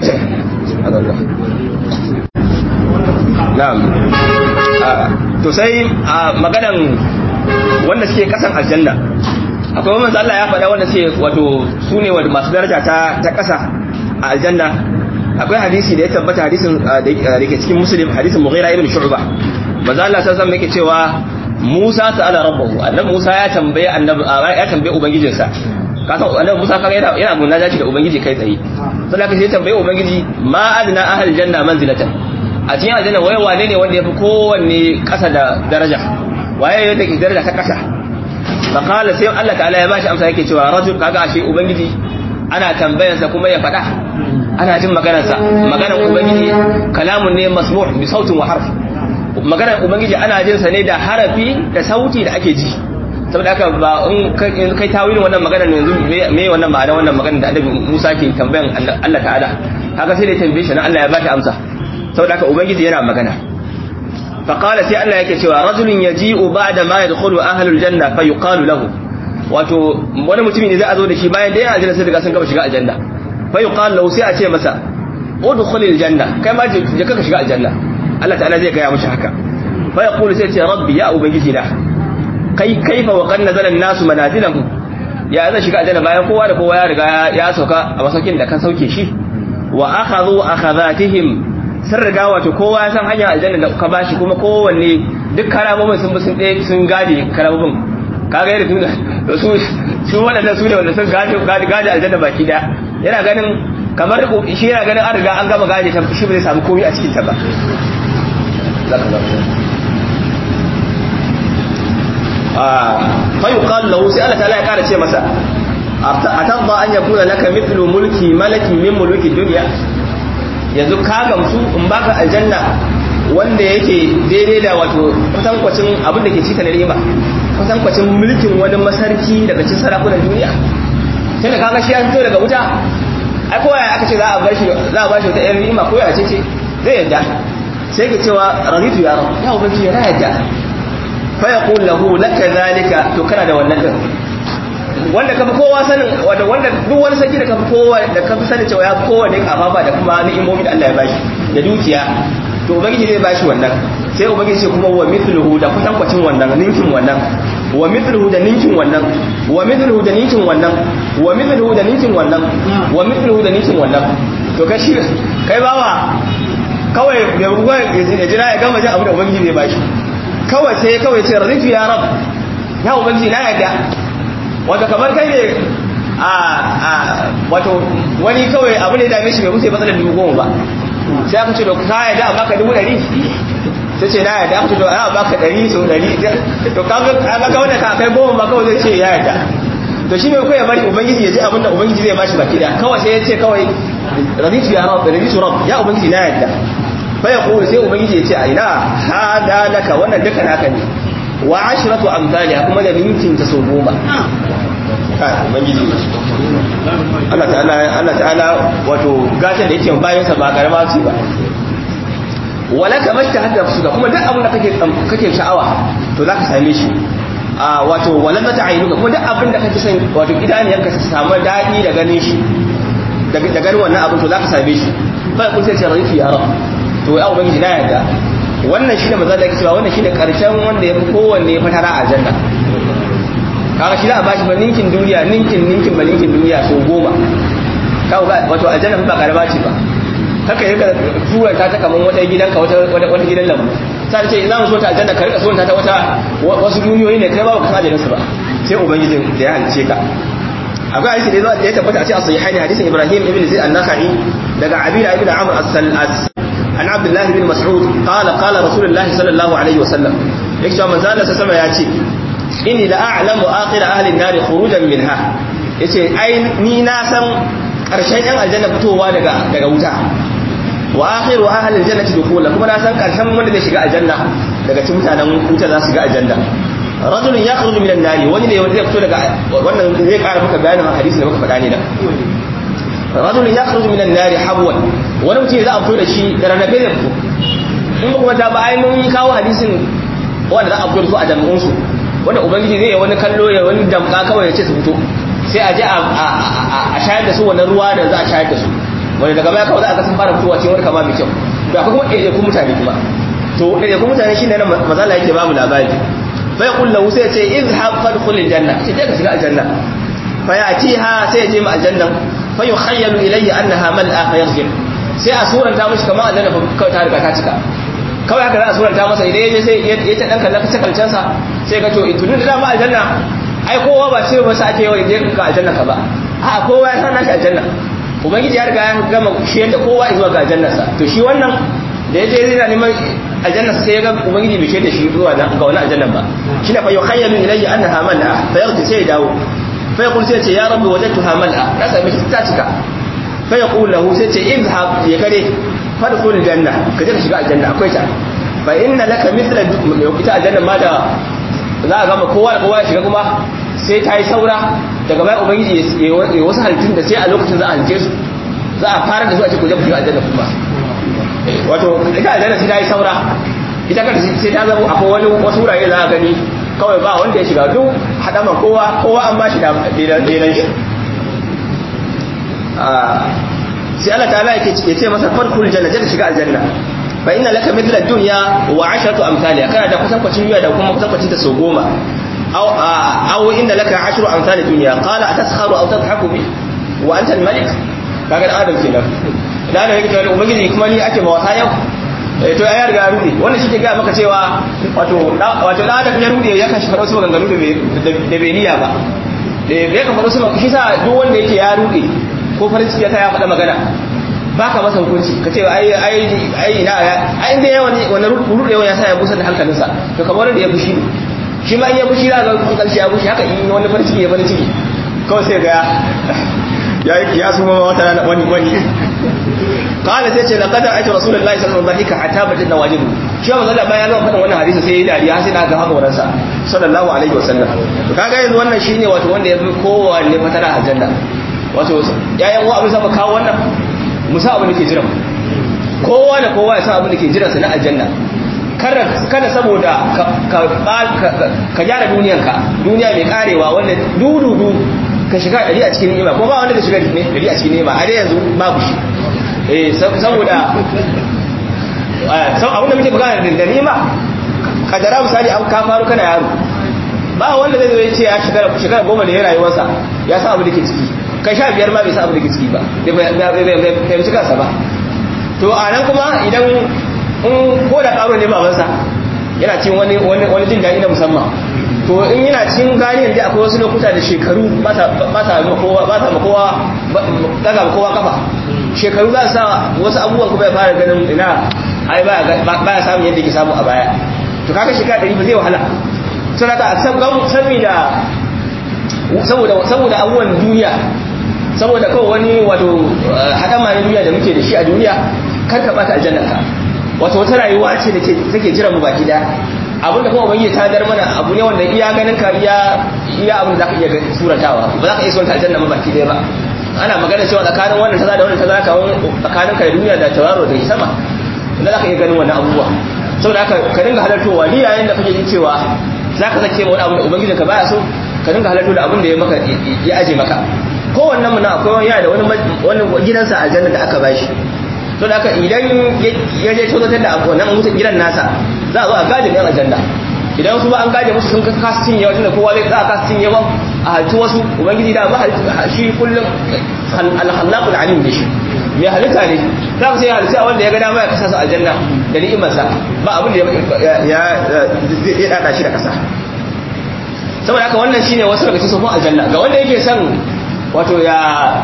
na'am to sai maganan wanda suke kasan aljanna akwai manzo Allah ya faɗa wanda suke wato su ne wanda masu daraja ta ta kasa a aljanna akwai hadisi da ya tabbata hadisin da ke cikin muslim hadisin mughira ibn shu'ba manzo Allah sai zan yake cewa Musa ta'ala rabbahu annabi Musa ya tambaye annabi ya tambaye ubangijinsa kasan annabi Musa kaga yana yana munajaci da ubangiji kai tsaye sai ka sai tambaye ubangiji ma adna ahal janna manzilatan a cikin aljanna waye wane ne wanda yafi kowanne kasa da daraja waye yadda ke daraja ta kasa fa qala sai Allah ta'ala ya bashi amsa yake cewa rajul kaga ashe ubangiji ana tambayansa kuma ya faɗa ana jin maganarsa maganar ubangiji kalamun ne masmu' bi sautin wa harfi maganar ubangiji ana jin sa ne da harafi da sauti da ake ji saboda haka ba in kai tawilin wannan maganar yanzu me wannan ma'ana wannan maganar da annabi Musa ke tambayan Allah ta'ala haka sai da tambaye shi na Allah ya bashi amsa saboda haka ubangiji yana magana fa qala sai Allah yake cewa rajulun yaji'u ba'da ma yadkhulu ahlul janna fa yuqalu lahu wato wani mutumi ne za a zo da shi bayan da yana aljanna sai daga sun gaba shiga aljanna fa yuqalu lahu sai a ce masa udkhulil janna kai ma je ka shiga aljanna Allah ta'ala zai gaya mishi haka fa yaqulu sai ce rabbi ya ubangiji na kai kaifa wa qad nazala an-nasu manazilahu ya zai shiga aljanna bayan kowa da kowa ya riga ya sauka a masaukin da kan sauke shi wa akhadhu akhadhatihim sun riga wato kowa ya san hanyar aljanna da ka bashi kuma kowanne duk karamomin sun bi sun ɗaya sun gade karamomin kaga yadda tun da su su waɗannan su ne wanda sun gade gade aljanna baki da yana ganin kamar shi yana ganin an riga an gama gade ta shi bai samu komai a cikin ta ba fa yuqal lahu sai Allah ta'ala ya kara ce masa atadda an yakuna laka mithlu mulki malakin min muluki dunya yanzu ka gamsu in baka aljanna wanda yake daidai da wato kwatankwacin abin da ke cika na riba kwatankwacin mulkin wani masarki daga cikin sarakunan duniya sai da kaga shi ya fito daga wuta ai kowa ya aka ce za a bar shi za a bashi wata yan riba ko ya ce ce zai yadda sai ka cewa raditu ya rabu ya ubangiji ya yadda fa yaqul lahu laka zalika to kana da wannan din wanda kafi kowa sanin wanda wanda duk wani sarki da kafi kowa da kafi sanin cewa ya kowa ne kafafa da kuma ni'imomi da Allah ya bashi da dukiya to ubangiji zai bashi wannan sai ubangiji ce kuma wa mithluhu da kwatankwacin wannan ninkin wannan wa mithluhu da ninkin wannan wa mithluhu da ninkin wannan wa mithluhu da ninkin wannan wa mithluhu da ninkin wannan to kai shi kai bawa kawai ya ruwa ya jira ya gama jin abu da ubangiji zai bashi kawai sai kawai ce raditu ya rab ya ubangiji na yadda wato kamar kai ne a a wato wani kawai abu ne dame shi bai wuce matsalar dubu goma ba sai aka ce da ka yadda a baka dubu ɗari sai ce na yadda aka ce da a baka ɗari sau ɗari to kaga kaga wanda ka kai goma ba kawai zai ce ya yadda to shi ne kawai ya bari ubangiji ya ji abin da ubangiji zai bashi baki da kawai sai ya ce kawai raditu ya rab raditu rab ya ubangiji na yadda fa ya kulu sai ubangiji ya ce a ina hada laka wannan duka naka ne wa ashratu amthaliha kuma da ninkin ta so goma kai ubangiji Allah ta'ala Allah ta'ala wato gatan da yake bayan sa ba karama ce ba wala ka mashta hadda suka kuma duk abin da kake kake sha'awa to zaka same shi a wato wala mata ainuka kuma duk abin da kake son wato idaniyarka ta samu dadi da ganin shi da ganin wannan abin to zaka same shi fa kun sai ce rafi ya rab to ya ubangiji na yarda wannan shine maza da yake cewa wannan shine karshen wanda yafi kowanne ya fatara a aljanna kaga shi za a bashi ba ninkin duniya ninkin ninkin ba ninkin duniya so goma kawo ga wato aljanna ba karama ce ba haka yaka suranta ta kaman wata gidanka wata wata gidan lambu sai ce za mu so ta aljanna ka rika suranta ta wata wasu duniyoyi ne kai ba ka saje su ba sai ubangijin da ya halice ka akwai hadisi da ya tabbata a cikin sahihaini hadisin Ibrahim ibn Zaid an-Nakhai daga Abida ibn Amr as-Sal'as an Abdullah ibn Mas'ud qala qala Rasulullah sallallahu alaihi wasallam yake cewa manzo Allah sallallahu alaihi wasallam ya ce inni la a'lamu akhir ahli an-nar khurujan minha yace ai ni na san karshen yan aljanna fitowa daga daga wuta wa akhiru ahli al-jannati dukhula kuma na san karshen wanda zai shiga aljanna daga cikin mutanen wuta za su shiga aljanna rajulun yakhruju min an-nar wani ne wanda zai fito daga wannan zai ƙara maka bayanin hadisi da muka faɗa ne da rajulun yakhruju min an-nar habwan wani mutum za a fito da shi da ranabe da fito in kuma ta ba ai mun kawo hadisin wanda za a fito da su a jami'un su wanda ubangiji zai yi wani kallo ya wani damka kawai ya ce su fito sai a je a shayar da su wannan ruwa da za a shayar da su wanda daga baya kawai za a ga sun fara fitowa cikin wani kama mai kyau to akwai kuma ɗaiɗaikun mutane kuma to ɗaiɗaikun mutane shi ne nan mazala yake bamu labari fa yaqul lahu sai ya ce izhab fadkhul aljanna ce je ka shiga aljanna fa yatiha sai ya je ma aljanna fa yukhayyalu ilayya annaha mal'a fa yarji sai a suranta mishi kamar aljanna fa ta riga ta cika kawai haka za a suranta masa idan ya je sai ya ta dan kallon kalcen sa sai ga to tunu da dama aljanna ai kowa ba ce masa ake yawa je ka aljanna ka ba a kowa ya san nashi aljanna ubangiji ya riga ya gama shi yadda kowa zuwa ga aljannarsa to shi wannan da ya je zai na neman aljannarsa sai ya ga ubangiji bai shaida shi zuwa ga wani aljannar ba shi na fa yukhayyalu ilayya annaha mal'a fa yarji sai ya dawo fa yaqul sai ce ya rabbi wajadtuha mal'a na sami shi ta cika fa yaqul lahu sai ce izhab ya kare fadkhul janna ka je ka shiga aljanna akwai ta fa inna laka mithla ita aljanna ma da za a gama kowa da kowa ya shiga kuma sai ta yi saura daga bayan ubangiji ya wasu halittun da sai a lokacin za a halice su za a fara da su a cikin kuje shiga aljanna kuma wato ita aljanna sai ta yi saura ita kanta sai ta zama akwai wani wasu wurare za a gani kawai ba wanda ya shiga duk haɗama kowa kowa an ba shi da ɗenan shi sai Allah ta ya ce masa farkul janna ta shiga aljanna fa inna laka mithla dunya wa asharatu amthaliha kana da kusan kwacin duniya da kuma kusan kwacin ta sau goma aw aw inna laka ashru amsal dunya qala ataskharu aw tadhaku bi wa anta al-malik kaga dan adam kenan dan yake cewa ubangiji kuma ni ake ba wasa yau to ya riga rude wannan shi ke ga maka cewa wato wato da adam ya rude ya kashi faro su maganganu da da bai niyya ba da ya kan faro su shi sa duk wanda yake ya rude ko farin ciki ta ya faɗa magana baka masa hukunci ka ce ai ai ai ina ai inda yawan wannan rudewa ya sa ya busa da hankalinsa to kamar da ya fushi ne shi ma in ya fushi za ga karshe ya fushi haka in wani farin ciki ya farin ciki kawai sai ga ya ya suma wata wani wani qala sai ce laqad ra'aytu rasulullahi sallallahu alaihi wasallam hatta bajin nawajibu shi ba zalla bayan ga fadin wannan hadisi sai ya dariya sai da ga haka wurinsa sallallahu alaihi wasallam to kaga yanzu wannan shine wato wanda ya fi kowanne fatara aljanna wato yayan wa abin saba kawo wannan musa abin da ke jira kowa da kowa ya san abin da ke jira sa na aljanna kada saboda ka gyara duniyanka duniya mai karewa wanda dududu ka shiga ɗari a cikin ni'ima ko ba wanda ka shiga ɗari a cikin ni'ima a dai yanzu babu shi eh saboda abin da muke bukata da ni'ima kadara misali an ka faru kana yaro ba wanda zai zo ya ce ya shekara goma da ya rayuwarsa ya san abin da ke ciki kai sha biyar ma bai san abin da ke ciki ba bai fahimci kansa ba to a nan kuma idan in ko da ƙaro ne babansa yana cin wani wani jin daɗi na musamman to in yana cin ganiyar da akwai wasu lokuta da shekaru ba sa ma kowa ba sa ma kowa daga ma kowa kafa shekaru za su sa wasu abubuwan kuma ya fara ganin ina ai ba ya samun yadda ke samu a baya to kaga shekara ɗari ba zai wahala sun haka saboda saboda abubuwan duniya saboda kawai wani wato haɗama na duniya da muke da shi a duniya kar ka ɓata aljannarka wato wata rayuwa ce da take jira mu baki daya abin da kuma ubangiji ta dar mana abu ne wanda iya ganin ka iya iya abin da zaka iya suratawa ba za ka iya surata aljanna mu baki daya ba ana magana cewa tsakanin wannan kaza da wannan kaza ka tsakanin ka da duniya da tauraro da sama inda za ka iya ganin wannan abubuwa saboda haka ka dinga halartowa ni yayin da kake jin cewa za ka sake wani abu da ubangiji ka baya so ka dinga halarto da abin da ya maka ya aje maka kowannen mu na akwai wani yana da wani gidansa aljanna da aka bashi to da idan ya je tozatar da wannan mutum gidan nasa za a zo a gaje yan aljanna idan su ba an gaje musu sun kasa cinye wajen da kowa zai za a kasa cinye ba a halci wasu ubangiji da ba shi kullum alhallakul alim da shi mai halitta ne za ku sai halitta wanda ya ga dama ya kasa su aljanna da ni'imarsa ba abin da ya dada shi da kasa saboda haka wannan shine wasu daga cikin sufin aljanna ga wanda yake son wato ya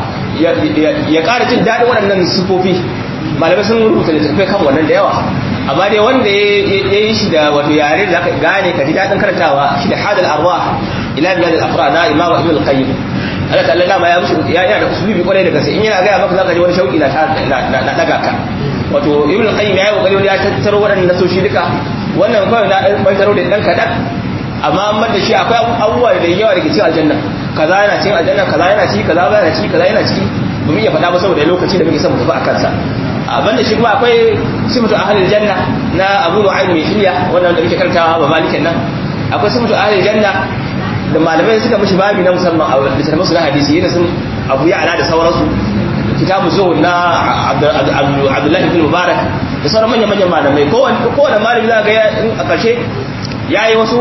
ya ƙara jin daɗin waɗannan sufofi malamai sun rubuta littattafai kan wannan da yawa amma dai wanda ya yi shi da wato yare da aka gane ka ji daɗin karantawa shi da hadal arwa ila biyad al-afra na imam ibn al-qayyim Allah ta'ala dama ya mushi ya yana da usulubi kwarai da gaske in yana ga maka zaka ji wani shauki na na daga ka wato ibn al-qayyim ya yi kokari wani ya tattaro waɗannan nasoshi duka wannan kawai na ɗan bantaro da ɗan kaɗan amma amma da shi akwai abubuwa da yawa da ke cikin aljanna kaza yana cikin aljanna kaza yana ciki kaza yana ciki kaza yana ciki ba mu iya faɗa ba saboda lokaci da muke son mu tafi a kansa abin da shi kuma akwai sifatu ahlul janna na Abu Nu'aym mai hilya wannan da muke karantawa ba malikin nan akwai sifatu ahlul janna da malamai suka mishi babi na musamman a littattafan su na hadisi yana sun Abu Ya'la da sauransu kitabu zuhud na Abdullahi bin Mubarak da sauran manyan manyan malamai kowane kowane malami za ga a ƙarshe yayi wasu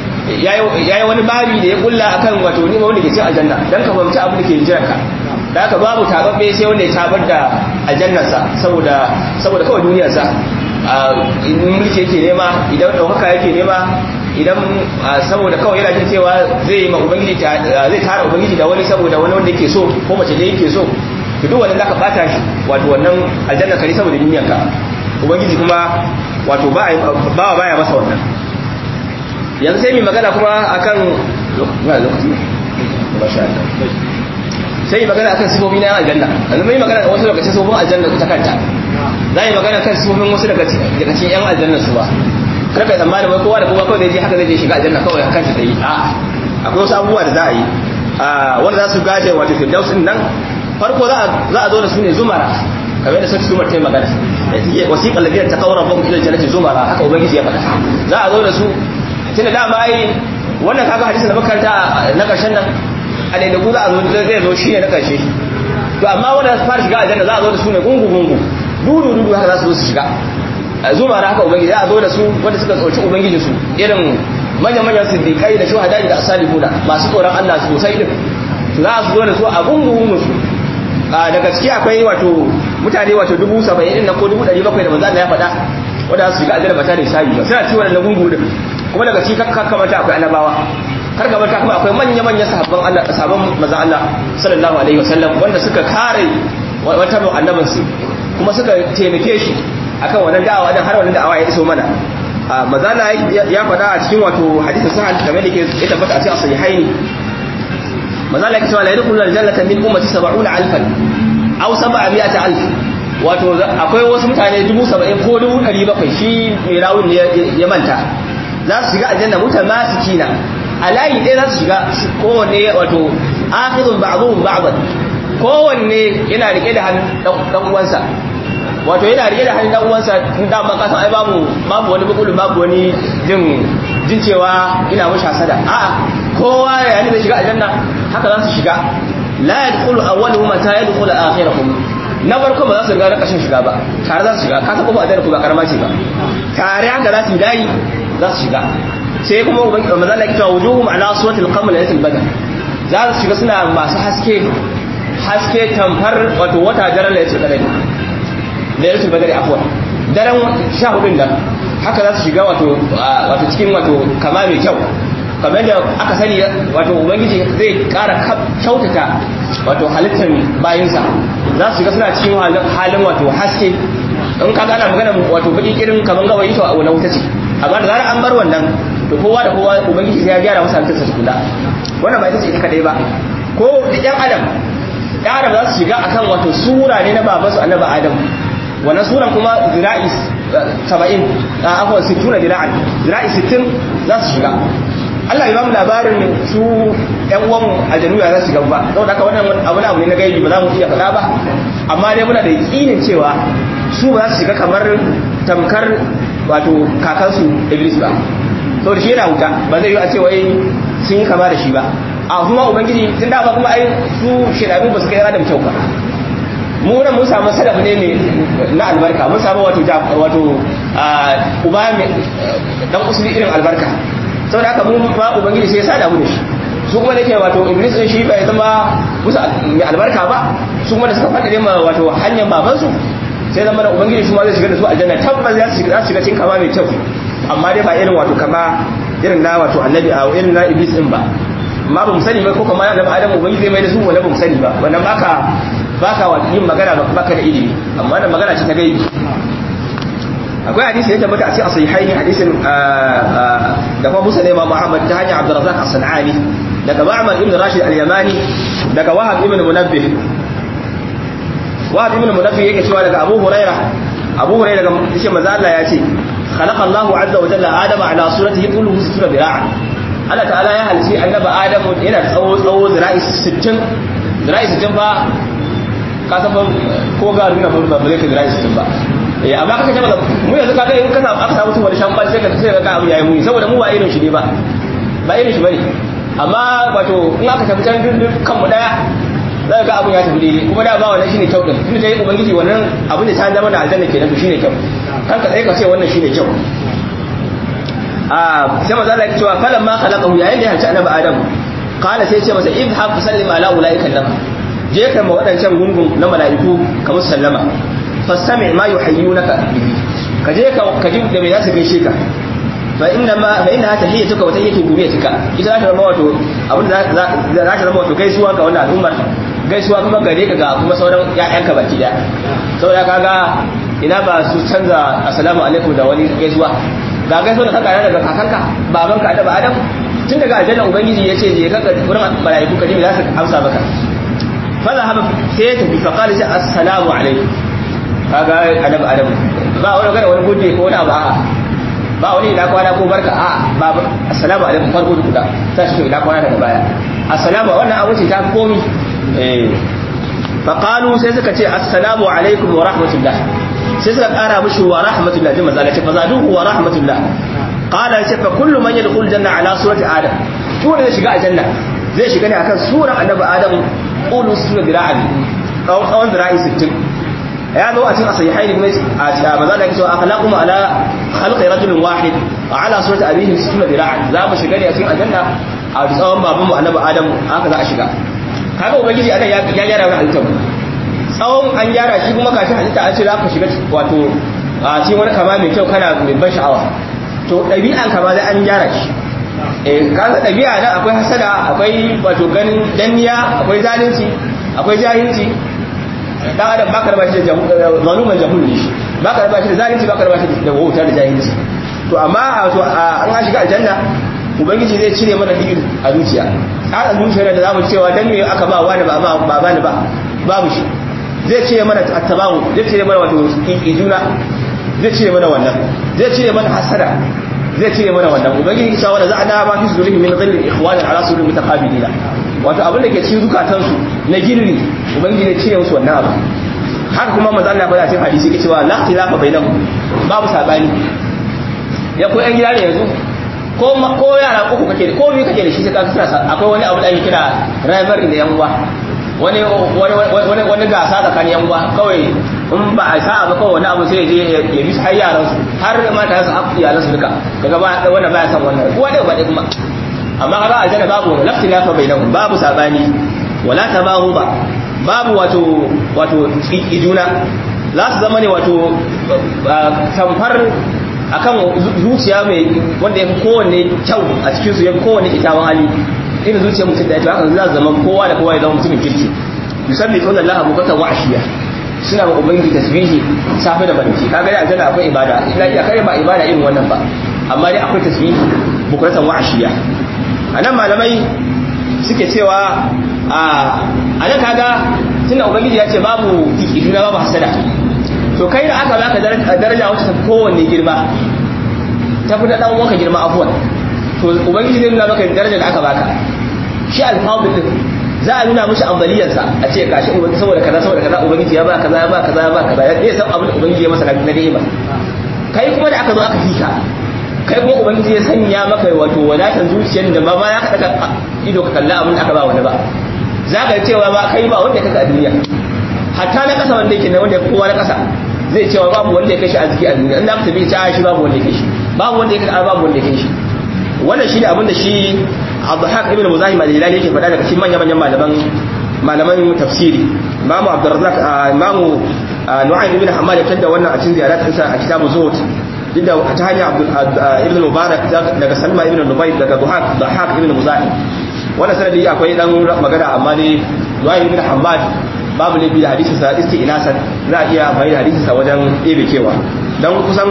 yayi wani babi da ya kulla akan wato ni wanda ke cin aljanna dan ka fahimci abin da ke jiran ka da haka babu tababbe sai wanda ya tabar da aljannarsa saboda saboda kawai duniyarsa in mulki yake nema idan ɗaukaka yake nema idan saboda kawai yana jin cewa zai yi ma ubangiji zai tara ubangiji da wani saboda wani wanda yake so ko mace da yake so to duk wannan zaka bata shi wato wannan aljanna kare saboda duniyarka ubangiji kuma wato ba ba baya masa wannan yanzu sai mai magana kuma akan lokaci masha Allah sai yi magana akan sifofi na aljanna yanzu mai magana kan wasu daga cikin sifofin aljanna ta kanta za yi magana kan sifofin wasu daga cikin yan aljanna su ba kar ka tsammani wai kowa da kowa kawai zai je haka zai je shiga aljanna kawai a kanta tsaye a akwai wasu abubuwa da za a yi wanda za su gaje wato firdaus din nan farko za a zo da su ne zumara kamar da sarki zumar ta yi magana wasiƙar lafiyar ta kawar rabon ilal jannati zumara haka ubangiji ya faɗa za a zo da su tunda dama ai wannan kaga hadisin da makaranta na ƙarshen nan a da ku za a zo zai zo shi ne na ƙarshe to amma wanda za su fara shiga aljanna za a zo da su ne gungu gungu dudu dudu haka za su zo su shiga zuma na haka ubangiji za a zo da su wanda suka tsoci ubangiji su irin manya-manyan siddiƙai da shuhada da asalihuna masu tsoron Allah sosai din za su zo da su a gungun su daga ciki akwai wato mutane wato dubu saba'in na ko dubu ɗari bakwai da manzo Allah ya faɗa wanda su shiga aljanna ba tare da sabi ba suna ciwon na gungu din kuma daga ciki kakka mata akwai annabawa kar ka mata kuma akwai manya-manyan sahabban Allah sahabban manzo Allah sallallahu alaihi wasallam wanda suka kare wata annabin su kuma suka taimake shi akan wannan da'awa dan har wannan da'awa ya iso mana mazala ya faɗa a cikin wato hadisin sahal kamar da ke ya tabbata a cikin sahihaini mazala ya ce la yadkhulu aljannata min ummati 70 alfan aw 700 alf wato akwai wasu mutane 70 ko 700 shi mai rawun ne ya manta za su shiga aljanna mutamasikina a layi ɗaya za su shiga kowanne wato akhidun ba'dhum ba'dan kowanne yana rike da hannun dan uwansa wato yana rike da hannun dan uwansa tun da ban kasan ai babu babu wani bukulu babu wani jin jin cewa ina mushi hasada a'a kowa ya ne zai shiga aljanna haka za su shiga la yadkhulu awwaluhum ta yadkhulu akhiruhum na farko ba za su riga na kashin shiga ba tare za su shiga ka saba ba a ku ba karama ce ba tare haka za su yi layi za su shiga sai kuma ubangiji manzo Allah ya cewa wujuhum ala suratil qamar laylatil badr za su shiga suna masu haske haske tamfar wato wata daren laylatul qadr laylatul badr afwan daren 14 nan haka za su shiga wato wato cikin wato kama mai kyau kamar da aka sani wato ubangiji zai kara kyautata wato halittar bayinsa za su shiga suna cikin halin wato haske in ka gana magana wato baki irin kamar gawayi to a wani wuta ce amma da zarar an bar wannan to kowa da kowa ubangiji sai ya gyara masa halittarsa tukuna wannan ba ita ce ita kadai ba ko da yan adam yan adam za su shiga akan wato sura ne na babansu annabi adam wannan suran kuma zira'i 70 a afwan 60 zira'an zira'i 60 za su shiga Allah ya ba mu labarin su ƴan uwan aljanu ya za su shiga ba saboda haka wannan abu abu ne na gaibi ba za mu iya faɗa ba amma dai muna da yakinin cewa su ba za su shiga kamar tamkar wato kakansu Iblis ba saboda shi yana wuta ba zai yi a ce wai sun yi kama da shi ba a kuma ubangiji tun da ba kuma ai su shedanu ba su kai adam kyau ba mu nan mun samu sadaf ne mai na albarka mun samu wato wato uba mai dan usuli irin albarka saboda haka mun ba ubangiji sai ya sada mu da shi su kuma nake wato iblis din shi bai zama musu mai albarka ba su kuma da suka fada ne ma wato hanyar baban su sai zama da ubangiji su ma zai shiga da su aljanna tabbas za su shiga cikin kama mai kyau amma dai ba irin wato kama irin na wato annabi a irin na iblis din ba amma ba mu sani ba ko kuma annabi adam ubangiji zai mai da su wala ba mu sani ba wannan baka baka wato yin magana baka da ilimi amma wannan magana ce ta gaibi akwai hadisi ya tabbata a cikin sahihaini hadisin da kuma Musa Imam Muhammad ta hanyar Abdurrazzaq As-Sanani daga Ma'mar ibn Rashid Al-Yamani daga Wahab ibn Munabbih Wahab ibn Munabbih yake cewa daga Abu Huraira Abu Huraira daga yace manzo Allah ya ce khalaqa Allahu azza wa jalla Adama ala suratihi quluhu sura bira'a Allah ta'ala ya halici annabi Adamu yana da tsawo tsawo zira'i 60 zira'i 60 fa ka san ko ga nuna ba ba zai ka zira'i 60 ba eh amma kaka ce maka mu yanzu kaga in kana aka samu mutum wani shamban sai ka sai ka ga abu yayi muni saboda mu ba irin shi ne ba ba irin shi bane amma wato in aka tafi can duk kan mu daya za ga abun ya tafi daidai kuma da ba wannan shine kyau din tun da yayi ubangiji wannan abin da ta zama da aljanna kenan to shine kyau kan ka sai ka ce wannan shine kyau a sai manzo Allah ya ce wa falan ma khalaqahu yayin da ya halci annabi adam qala sai ya ce masa idhab sallim ala ulaika lam je ka ma wadancan gungun na mala'iku ka musu sallama fastami ma yuhayyunaka bihi ka je ka ka ji da me za su gaishe ka fa inna ma fa inna tahiyyatuka wa tahiyyatu guriyatuka ita za ta zama wato abin da za ta zama wato gaisuwa ga wannan al'ummar gaisuwa kuma gare ka ga kuma sauran ƴaƴanka baki daya saboda kaga ina ba su canza assalamu alaikum da wani gaisuwa ga gaisuwa da kanka daga kakanka babanka da adam tun daga aljanna ubangiji ya ce je ka wurin malaiku ka ji za su amsa maka fa zahaba sai ya tafi fa qala assalamu alaikum kaga adam adam ba wani gane wani gode ko wani abu a'a ba wani ina kwana ko barka a ba assalamu alaikum farko da kuda ta shi ina kwana daga baya assalamu wannan abu ce ta komi eh fa qalu sai suka ce assalamu alaikum wa rahmatullah sai suka kara mishi wa rahmatullah jin mazala ce fa zaduhu wa rahmatullah qala ce fa kullu man yadkhul janna ala surati adam to ne shiga aljanna zai shiga ne akan suran annabi adam qulu sura dira'an tsawon zira'i 60 ya zo a cikin sahihaini kuma a maza da yake cewa akhlaqum ala khalqi rajulin wahid ala surati abihi sittuna dira'an za mu shiga ne a cikin aljanna a tsawon babanmu annabi adam haka za a shiga kaga ubangiji anan ya gyara wani halittar tsawon an gyara shi kuma kashi halitta an ce za ka shiga wato a cikin wani kama mai kyau kana mai ban sha'awa to ɗabi'an kama zai an gyara shi eh kaga ɗabi'a nan akwai hasada akwai wato ganin danniya akwai zalunci akwai jahilci dan adam baka raba shi da zaluman jahul ne shi baka raba shi da zalunci baka raba shi da wauta da jahilci to amma wato an ga shiga aljanna ubangiji zai cire mana digir a zuciya tsara zuciya da zamu cewa dan me aka ba wani ba ba ba ba babu shi zai cire mana attabawu zai cire mana wato ijuna zai cire mana wannan zai cire mana hasada zai cire mana wannan ubangiji ya cewa da za a da ma fi sudurihim min ghillin ikhwana ala sudur mutaqabilina wato abin da ke cikin zukatan su na girri ubangiji ya cire musu wannan abu haka kuma manzo Allah ya cikin hadisi ke cewa la khilafa bainahum babu sabani ya ko yan gida ne yanzu ko ko yara uku kake ko biyu kake da shi sai ka kira akwai wani abu da ake kira rivalry da yan uwa wani wani wani gasa tsakanin yan uwa kawai in ba a sa'a ba kawai wani abu sai je ya bi har yaran su har mata su haƙu iyalan su duka kaga ba wanda baya san wannan kowa da ba kuma amma kaga aljanna babu lafti lafa bainahum babu sabani wala tabahu ba babu wato wato iduna za su zama ne wato tamfar akan zuciya mai wanda ya fi kowanne kyau a cikin su ya fi kowanne kyakkyawan hali irin zuciyar mutum da ya ce haka za zama kowa da kowa ya zama mutumin kirki musamman kawai Allah bukatan wa'ashiya suna ma ubangiji tasbihi safe da barci kaga dai aljanna akwai ibada ila iya kai ba ibada irin wannan ba amma dai akwai tasbihi bukatan wa'ashiya anan malamai suke cewa a anan kaga tunda ubangiji ya ce babu ikiduna babu hasada to kai da aka baka daraja wacce ta kowanne girma ta fi da dan uwanka girma afuwan to ubangiji zai nuna maka darajar da aka baka shi alfadul din za a nuna mishi ambaliyarsa a ce gashi ubangiji saboda kaza saboda kaza ubangiji ya ba kaza ya ba kaza ya ba kaza ya zai san abin da ubangiji ya masa na ni'ima kai kuma da aka zo aka fika kai kuma ubangiji ya sanya maka wato wadatan zuciyar da ba ma ya kada ka ido ka kalla abin da aka ba wani ba za ka cewa ba kai ba wanda ya kaka a duniya hatta na kasa wanda yake na wanda kowa na kasa zai cewa babu wanda ya kai shi arziki a duniya in da aka tafi ta shi babu wanda ya kai shi babu wanda ya kai babu wanda ya kai shi wannan shine abin da shi Abdulhaq ibn Muzahim al-Hilali yake faɗa daga cikin manyan manyan malaman malaman tafsiri Imam Abdurrazzaq Imam Nu'aym ibn Hammad ya tada wannan a cikin ziyarat ɗinsa a kitabu Zuhud inda ta hanyar Abdul ibn Mubarak daga Salma ibn Nubayr daga Duhaq Duhaq ibn Muzahim wannan sanadi akwai dan magana amma ne Nu'aym ibn Hammad babu laifi da hadisin sa isti'nasan za a iya amfani da hadisin sa wajen ɗebe kewa dan kusan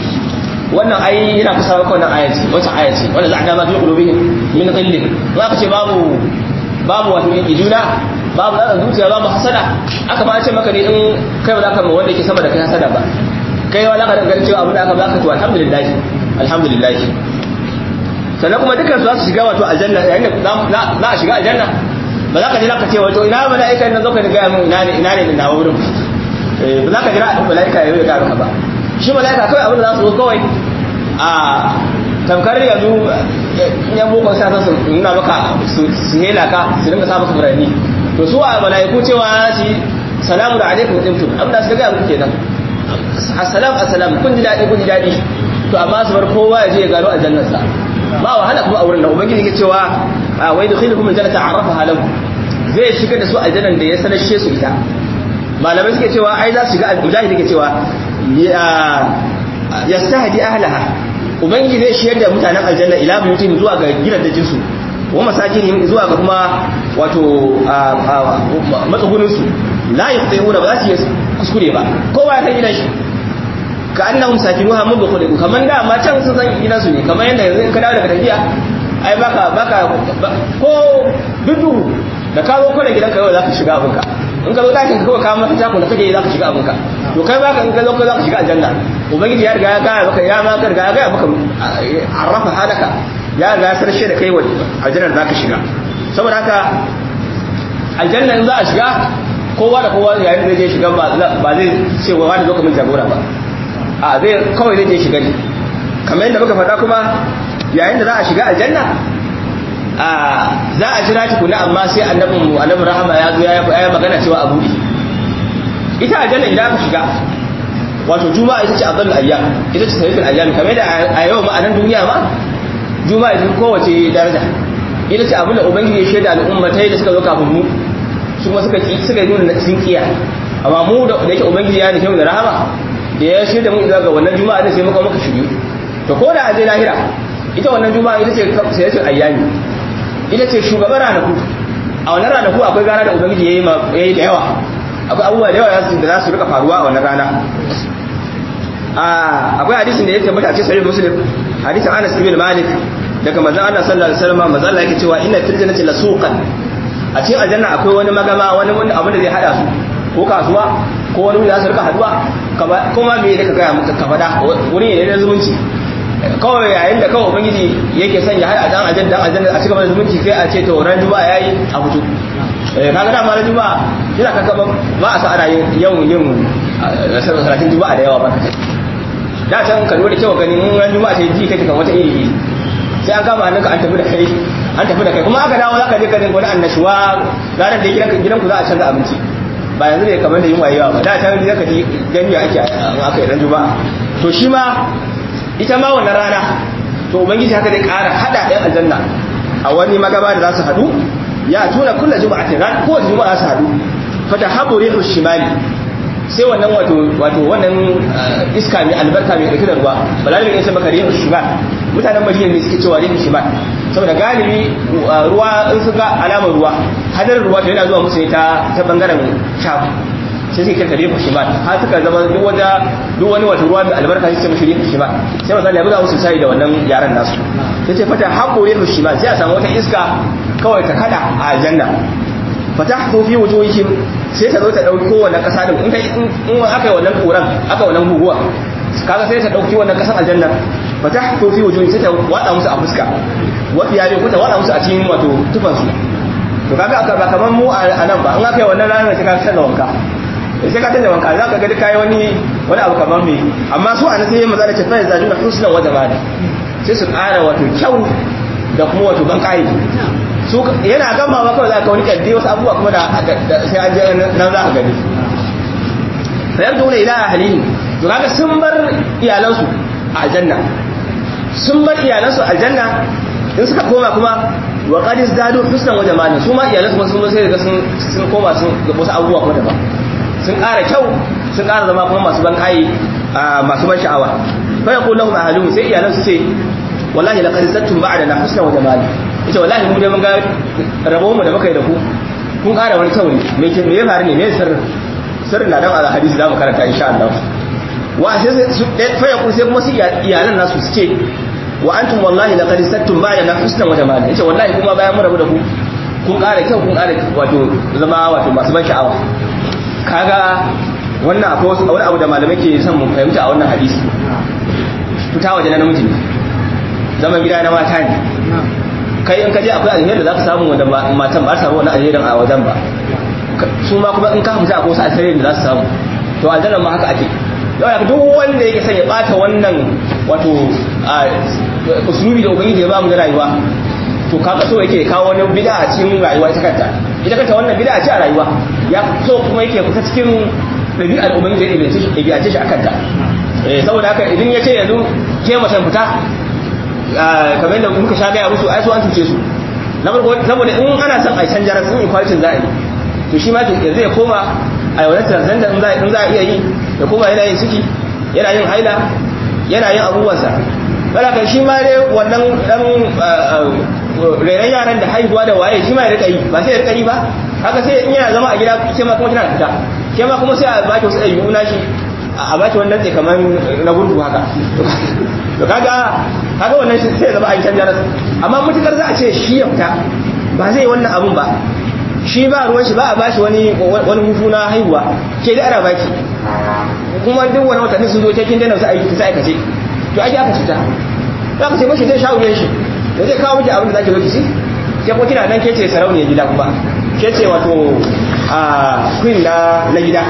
wannan ai yana kusa ga wannan ayati wata ayati wanda za a dama fi qulubihim min ghillin za ka ce babu babu wato ijuna babu da zuciya babu hasada aka ba ce maka ne in kai ba za ka wanda yake sama da kai hasada ba kai wala ka dangane cewa abin da aka baka to alhamdulillah alhamdulillah sannan kuma dukkan su za su shiga wato aljanna yayin da za a shiga aljanna ba za ka jira ka ce wato ina mala'ika nan zo ka ga mu ina ne ina ne na wurin ba za ka jira mala'ika ya yi ga ba shi mala'ika kawai abin da za su zo kawai a tamkar yanzu yan boko sa su nuna maka su hela ka su dinga sa maka birane to su a mala'iku cewa su salamu da alaikum dimtum abin da su ga muku kenan assalam assalam kun ji daɗi kun ji daɗi to amma su bar kowa ya je ya gano aljannarsa ba wahala kuma a wurin nan ubangiji ke cewa wai dukhilukum aljannata arafaha lakum zai shiga da su aljannan da ya sanashe su ita malamai suke cewa ai za su shiga mujahid ke cewa yastahdi ahlaha ubangiji zai shiyar da mutanen aljanna ila buyutihim zuwa ga gidajen su wa masakinihim zuwa ga kuma wato matsugunin su la yaqtihuna ba za su yi kuskure ba kowa ya san gidan shi ka annahum sakinuha mun bukhulu kaman da ma can sun san gidan su ne kamar yanda yanzu in ka dawo daga tafiya ai baka baka ko dudu da ka zo kwana gidanka yau za ka shiga abinka in ka zo ɗakin ka kawai kama mafita kun da kake za ka shiga abinka to kai baka in ka zo za ka shiga aljanna ubangiji ya riga ya gaya maka ya ma riga ya gaya maka arrafa halaka ya riga ya sarshe da kai wa aljannar za ka shiga saboda haka aljanna in za a shiga kowa da kowa yayin da zai shiga ba zai ce wa wani zo ka min jagora ba a zai kawai zai je shiga ne kamar yadda muka faɗa kuma yayin da za a shiga aljanna za a jira tukuna amma sai annabin annabin rahama ya zo ya yi magana cewa a buɗe ita aljanna idan aka shiga wato juma'a ita ce afdalul ayyam ita ce sayyidul ayyam kamar da a yau ma a nan duniya ma juma'a ita kowace daraja ita ce abin da ubangiji ya shaida al'ummatai da suka zo kafin mu su kuma suka suka nuna sun kiya amma mu da yake ubangiji ya nufi mu da rahama da ya shaida mu ga wannan juma'a da sai muka muka shiryu to ko da aje lahira ita wannan juma'a ita ce sayyatul ayyami ita ce shugaban ranaku a wannan ranaku akwai rana da ubangiji yayi yayi da yawa akwai abubuwa da yawa da za su rika faruwa a wannan rana akwai hadisin da ya tabbata a cikin sahih muslim hadisin Anas ibn Malik daga manzon Allah sallallahu alaihi wasallam manzon Allah yake cewa inna fil jannati lasuqan a cikin aljanna akwai wani magama wani wani abin da zai hada su ko kasuwa ko wani wuri za su rika haduwa kuma me da ka gaya muka ka fada wuri ne na zumunci kawai yayin da kawai ubangiji yake sanya har a dan aljanna dan aljanna a cikin zumunci sai a ce to ran juma'a yayi a fito eh kaga da mara juma'a kina kaka ba a sa ana yin yawan yin salatin juma'a da yawa ba da can ka lura da kyau gani mun ran juma'a sai ji kake kan wata iri sai an kama hannunka an tafi da kai an tafi da kai kuma aka dawo zaka je ka dinga wani annashuwa ranar da gidanka gidanku za a canza abinci ba yanzu ne kamar da yin wayewa ba da can zaka ji gani ake aka yi ran juma'a to shi ma ita ma wannan rana to ubangiji haka zai ƙara hada ɗan aljanna a wani magaba da za su haɗu ya tuna kulla juma'atin ran ko juma'a su haɗu fata habu rihu shimali sai wannan wato wato wannan iska mai albarka mai dauke da ruwa balalimin ya ce maka rihu shimal mutanen madina ne suke cewa rihu shimal saboda galibi ruwa in suka alamar ruwa hadarin ruwa to yana zuwa musu ne ta ta bangaren sham sai suke kirka rihu shimal har suka zama duk wata duk wani wato ruwa mai albarka sai su mashi rihu shimal sai manzo ya buga musu sai da wannan yaran nasu sai ce fata haƙo rihu shimal sai a samu wata iska kawai ta kada a aljanna fatahtu fi wujuhihim sai ta zo ta dauki wannan kasa din in kai in aka yi wannan kuran aka wannan guguwa kaga sai ta dauki wannan kasan aljanna fatahtu fi wujuhihim sai ta wada musu a fuska wa fi yari ko ta wada musu a cikin wato tufan su to kaga aka ba kaman mu a nan ba in aka yi wannan ranar sai ka canza wanka sai ka canza wanka za ka ga kai wani wani abu kamar me amma su an sai maza da ce fa yazaduna husnan wa jamali sai su ƙara wato kyau da kuma wato ban kai su yana gama ma kawai za ka wani kaddi wasu abubuwa kuma da sai an je nan za ka gani sayar da wani ila ahalini to kaga sun bar iyalansu a aljanna sun bar iyalansu a aljanna in suka koma kuma wa qad izdadu husnan wa jamala su ma iyalansu kuma sun sai ga sun sun koma sun ga wasu abubuwa kuma daban sun ƙara kyau sun ƙara zama kuma masu ban kai masu ban sha'awa fa yaqulu lahum ahaluhum sai iyalansu ce wallahi laqad zattum ba'dana husnan wa jamala ita wallahi mu dai mun ga rabon mu da muka yi da ku kun ƙara wani kyau ne me ke me ya faru ne me sirrin sirrin na dan al hadisi zamu karanta insha Allah wa sai su fa yakun sai kuma su iyalan nasu su ce wa antum wallahi laqad sattum ba'da husnan wa jamala ita wallahi kuma bayan mu rabu da ku kun ƙara kyau kun ƙara wato zama wato masu ban sha'awa kaga wannan akwai wasu wani abu da malamai ke son mu fahimta a wannan hadisi fita waje na namiji ne zaman gida na mata ne kai in ka je akwai alheri da za ka samu wanda matan ba samu wani alherin a wajen ba su ma kuma in ka fita akwai wasu alheri da za su samu to aljanna ma haka ake yau duk wanda yake son ya bata wannan wato usulubi da ubangiji ya ba mu da rayuwa to kaga so yake kawo wani bid'a a cikin rayuwa ita kanta ita kanta wannan bid'a ce a rayuwa ya so kuma yake fita cikin ɗabi'ar ubangiji ya ɗabi'ace shi a kanta saboda haka idan ya ce yanzu ke mutum fita kamar yadda muka sha gaya musu ai su an cuce su na farko saboda in ana son a canja rasu in kwalitin za a yi to shi ma yanzu ya koma a yau na transgender in za a iya yi ya koma yana yin ciki yana yin haila yana yin abubuwansa kada kan shi ma dai wannan dan rairan yaran da haihuwa da waye shi ma ya rika yi ba sai ya rika yi ba haka sai in yana zama a gida ke ma kuma tana fita ke ma kuma sai a baki wasu ɗabi'u na shi a baki wannan tsaye kamar na gurgu haka to kaga kaga wannan sai ya zama a yi canja rasu amma mutukar za a ce shi ya fita ba zai wannan abun ba shi ba ruwan shi ba a bashi wani wani hutu na haihuwa ke da ana baki kuma duk wani watanni sun zo cikin dana su aiki ta aikace to ake aka cuta za ka ce mashi zai sha wuyan shi da zai kawo miki abin da zaki zo ki ci ke ko kina nan ke ce sarauniyar gida kuma ke ce wato a queen na na gida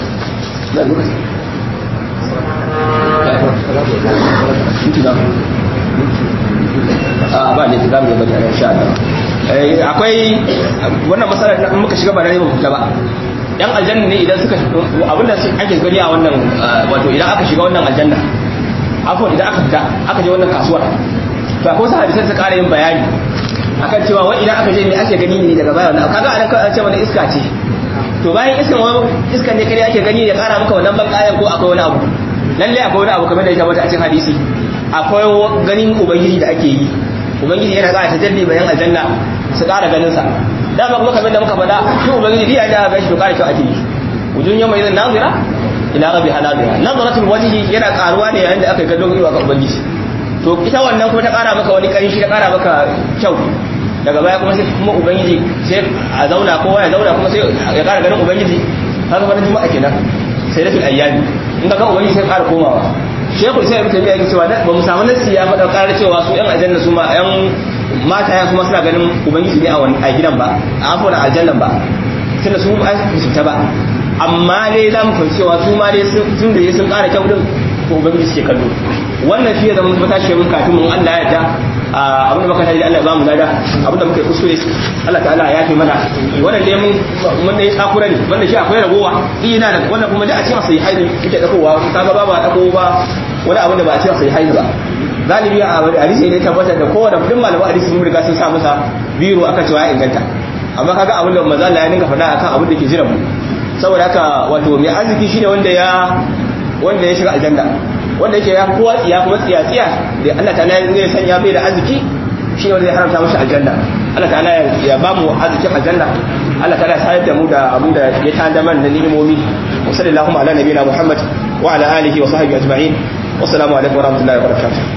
a ba ne za mu yi bata insha Allah akwai wannan matsalar in muka shiga ba na neman fita ba yan aljanna ne idan suka abinda ake gani a wannan wato idan aka shiga wannan aljanna afwan idan aka fita aka je wannan kasuwar to akwai wasu hadisai su ƙara yin bayani akan cewa wai idan aka je me ake gani ne daga baya wannan kaga anan ka ce wannan iska ce to bayan iskan wani iskan ne kare ake gani ya ƙara maka wannan bankayan ko akwai wani abu lalle akwai wani abu kamar da ya tabbata a cikin hadisi akwai ganin ubangiji da ake yi ubangiji yana ƙara tajalli bayan aljanna su ƙara ganin sa dama kuma kamar da muka faɗa shi ubangiji biya da aka gashi to ƙara kyau ake yi wujun yamma idan nazira ila rabbi hanazira nazaratul wajhi yana ƙaruwa ne yayin da aka ga don iwa ga ubangiji to ita wannan kuma ta ƙara maka wani ƙarshi ta ƙara maka kyau daga baya kuma sai kuma ubangiji sai a zauna kowa ya zauna kuma sai ya ƙara ganin ubangiji haka wani juma'a kenan sai da ayyami in ga ubangiji sai ƙara komawa shekul sai ibn tabiya yake cewa ba mu samu nasi ya faɗa ƙarar cewa su yan aljanna su ma yan mata ya kuma suna ganin ubangiji ne a gidan ba a afon aljannan ba tunda su an su ta ba amma dai za mu fahimci cewa su ma dai sun da sun ƙara kyau din to ubangiji suke kallo wannan shi ya zama matashi mun kafin mun Allah ya yarda abin da muka tafi Allah ya ba mu lada abin da muka yi kuskure Allah ta'ala ya yafe mana wannan dai mun mun dai tsakura ne wanda shi akwai ragowa ina da wannan kuma da a cikin sai haini yake dakowa kaga ba ba dako ba wani abin da ba a cikin sai haini ba galibi a hadisi ne tabbatar da kowane duk malaman hadisi sun riga sun sa masa biro akan cewa ya inganta amma kaga abin da manzo Allah ya dinga faɗa akan abin da ke jira mu saboda haka wato mai arziki shine wanda ya wanda ya shiga aljanna wanda yake ya kowa tsiya kuma tsiya tsiya da Allah ta'ala zai sanya bai da arziki shi wanda zai haramta masa aljanna Allah ta'ala ya ba mu arzikin aljanna Allah ta'ala ya sayar da mu da abin da ya tada man da ni'imomi wa sallallahu ala nabiyina Muhammad wa ala alihi wa sahbihi ajma'in wassalamu alaikum wa rahmatullahi wa barakatuh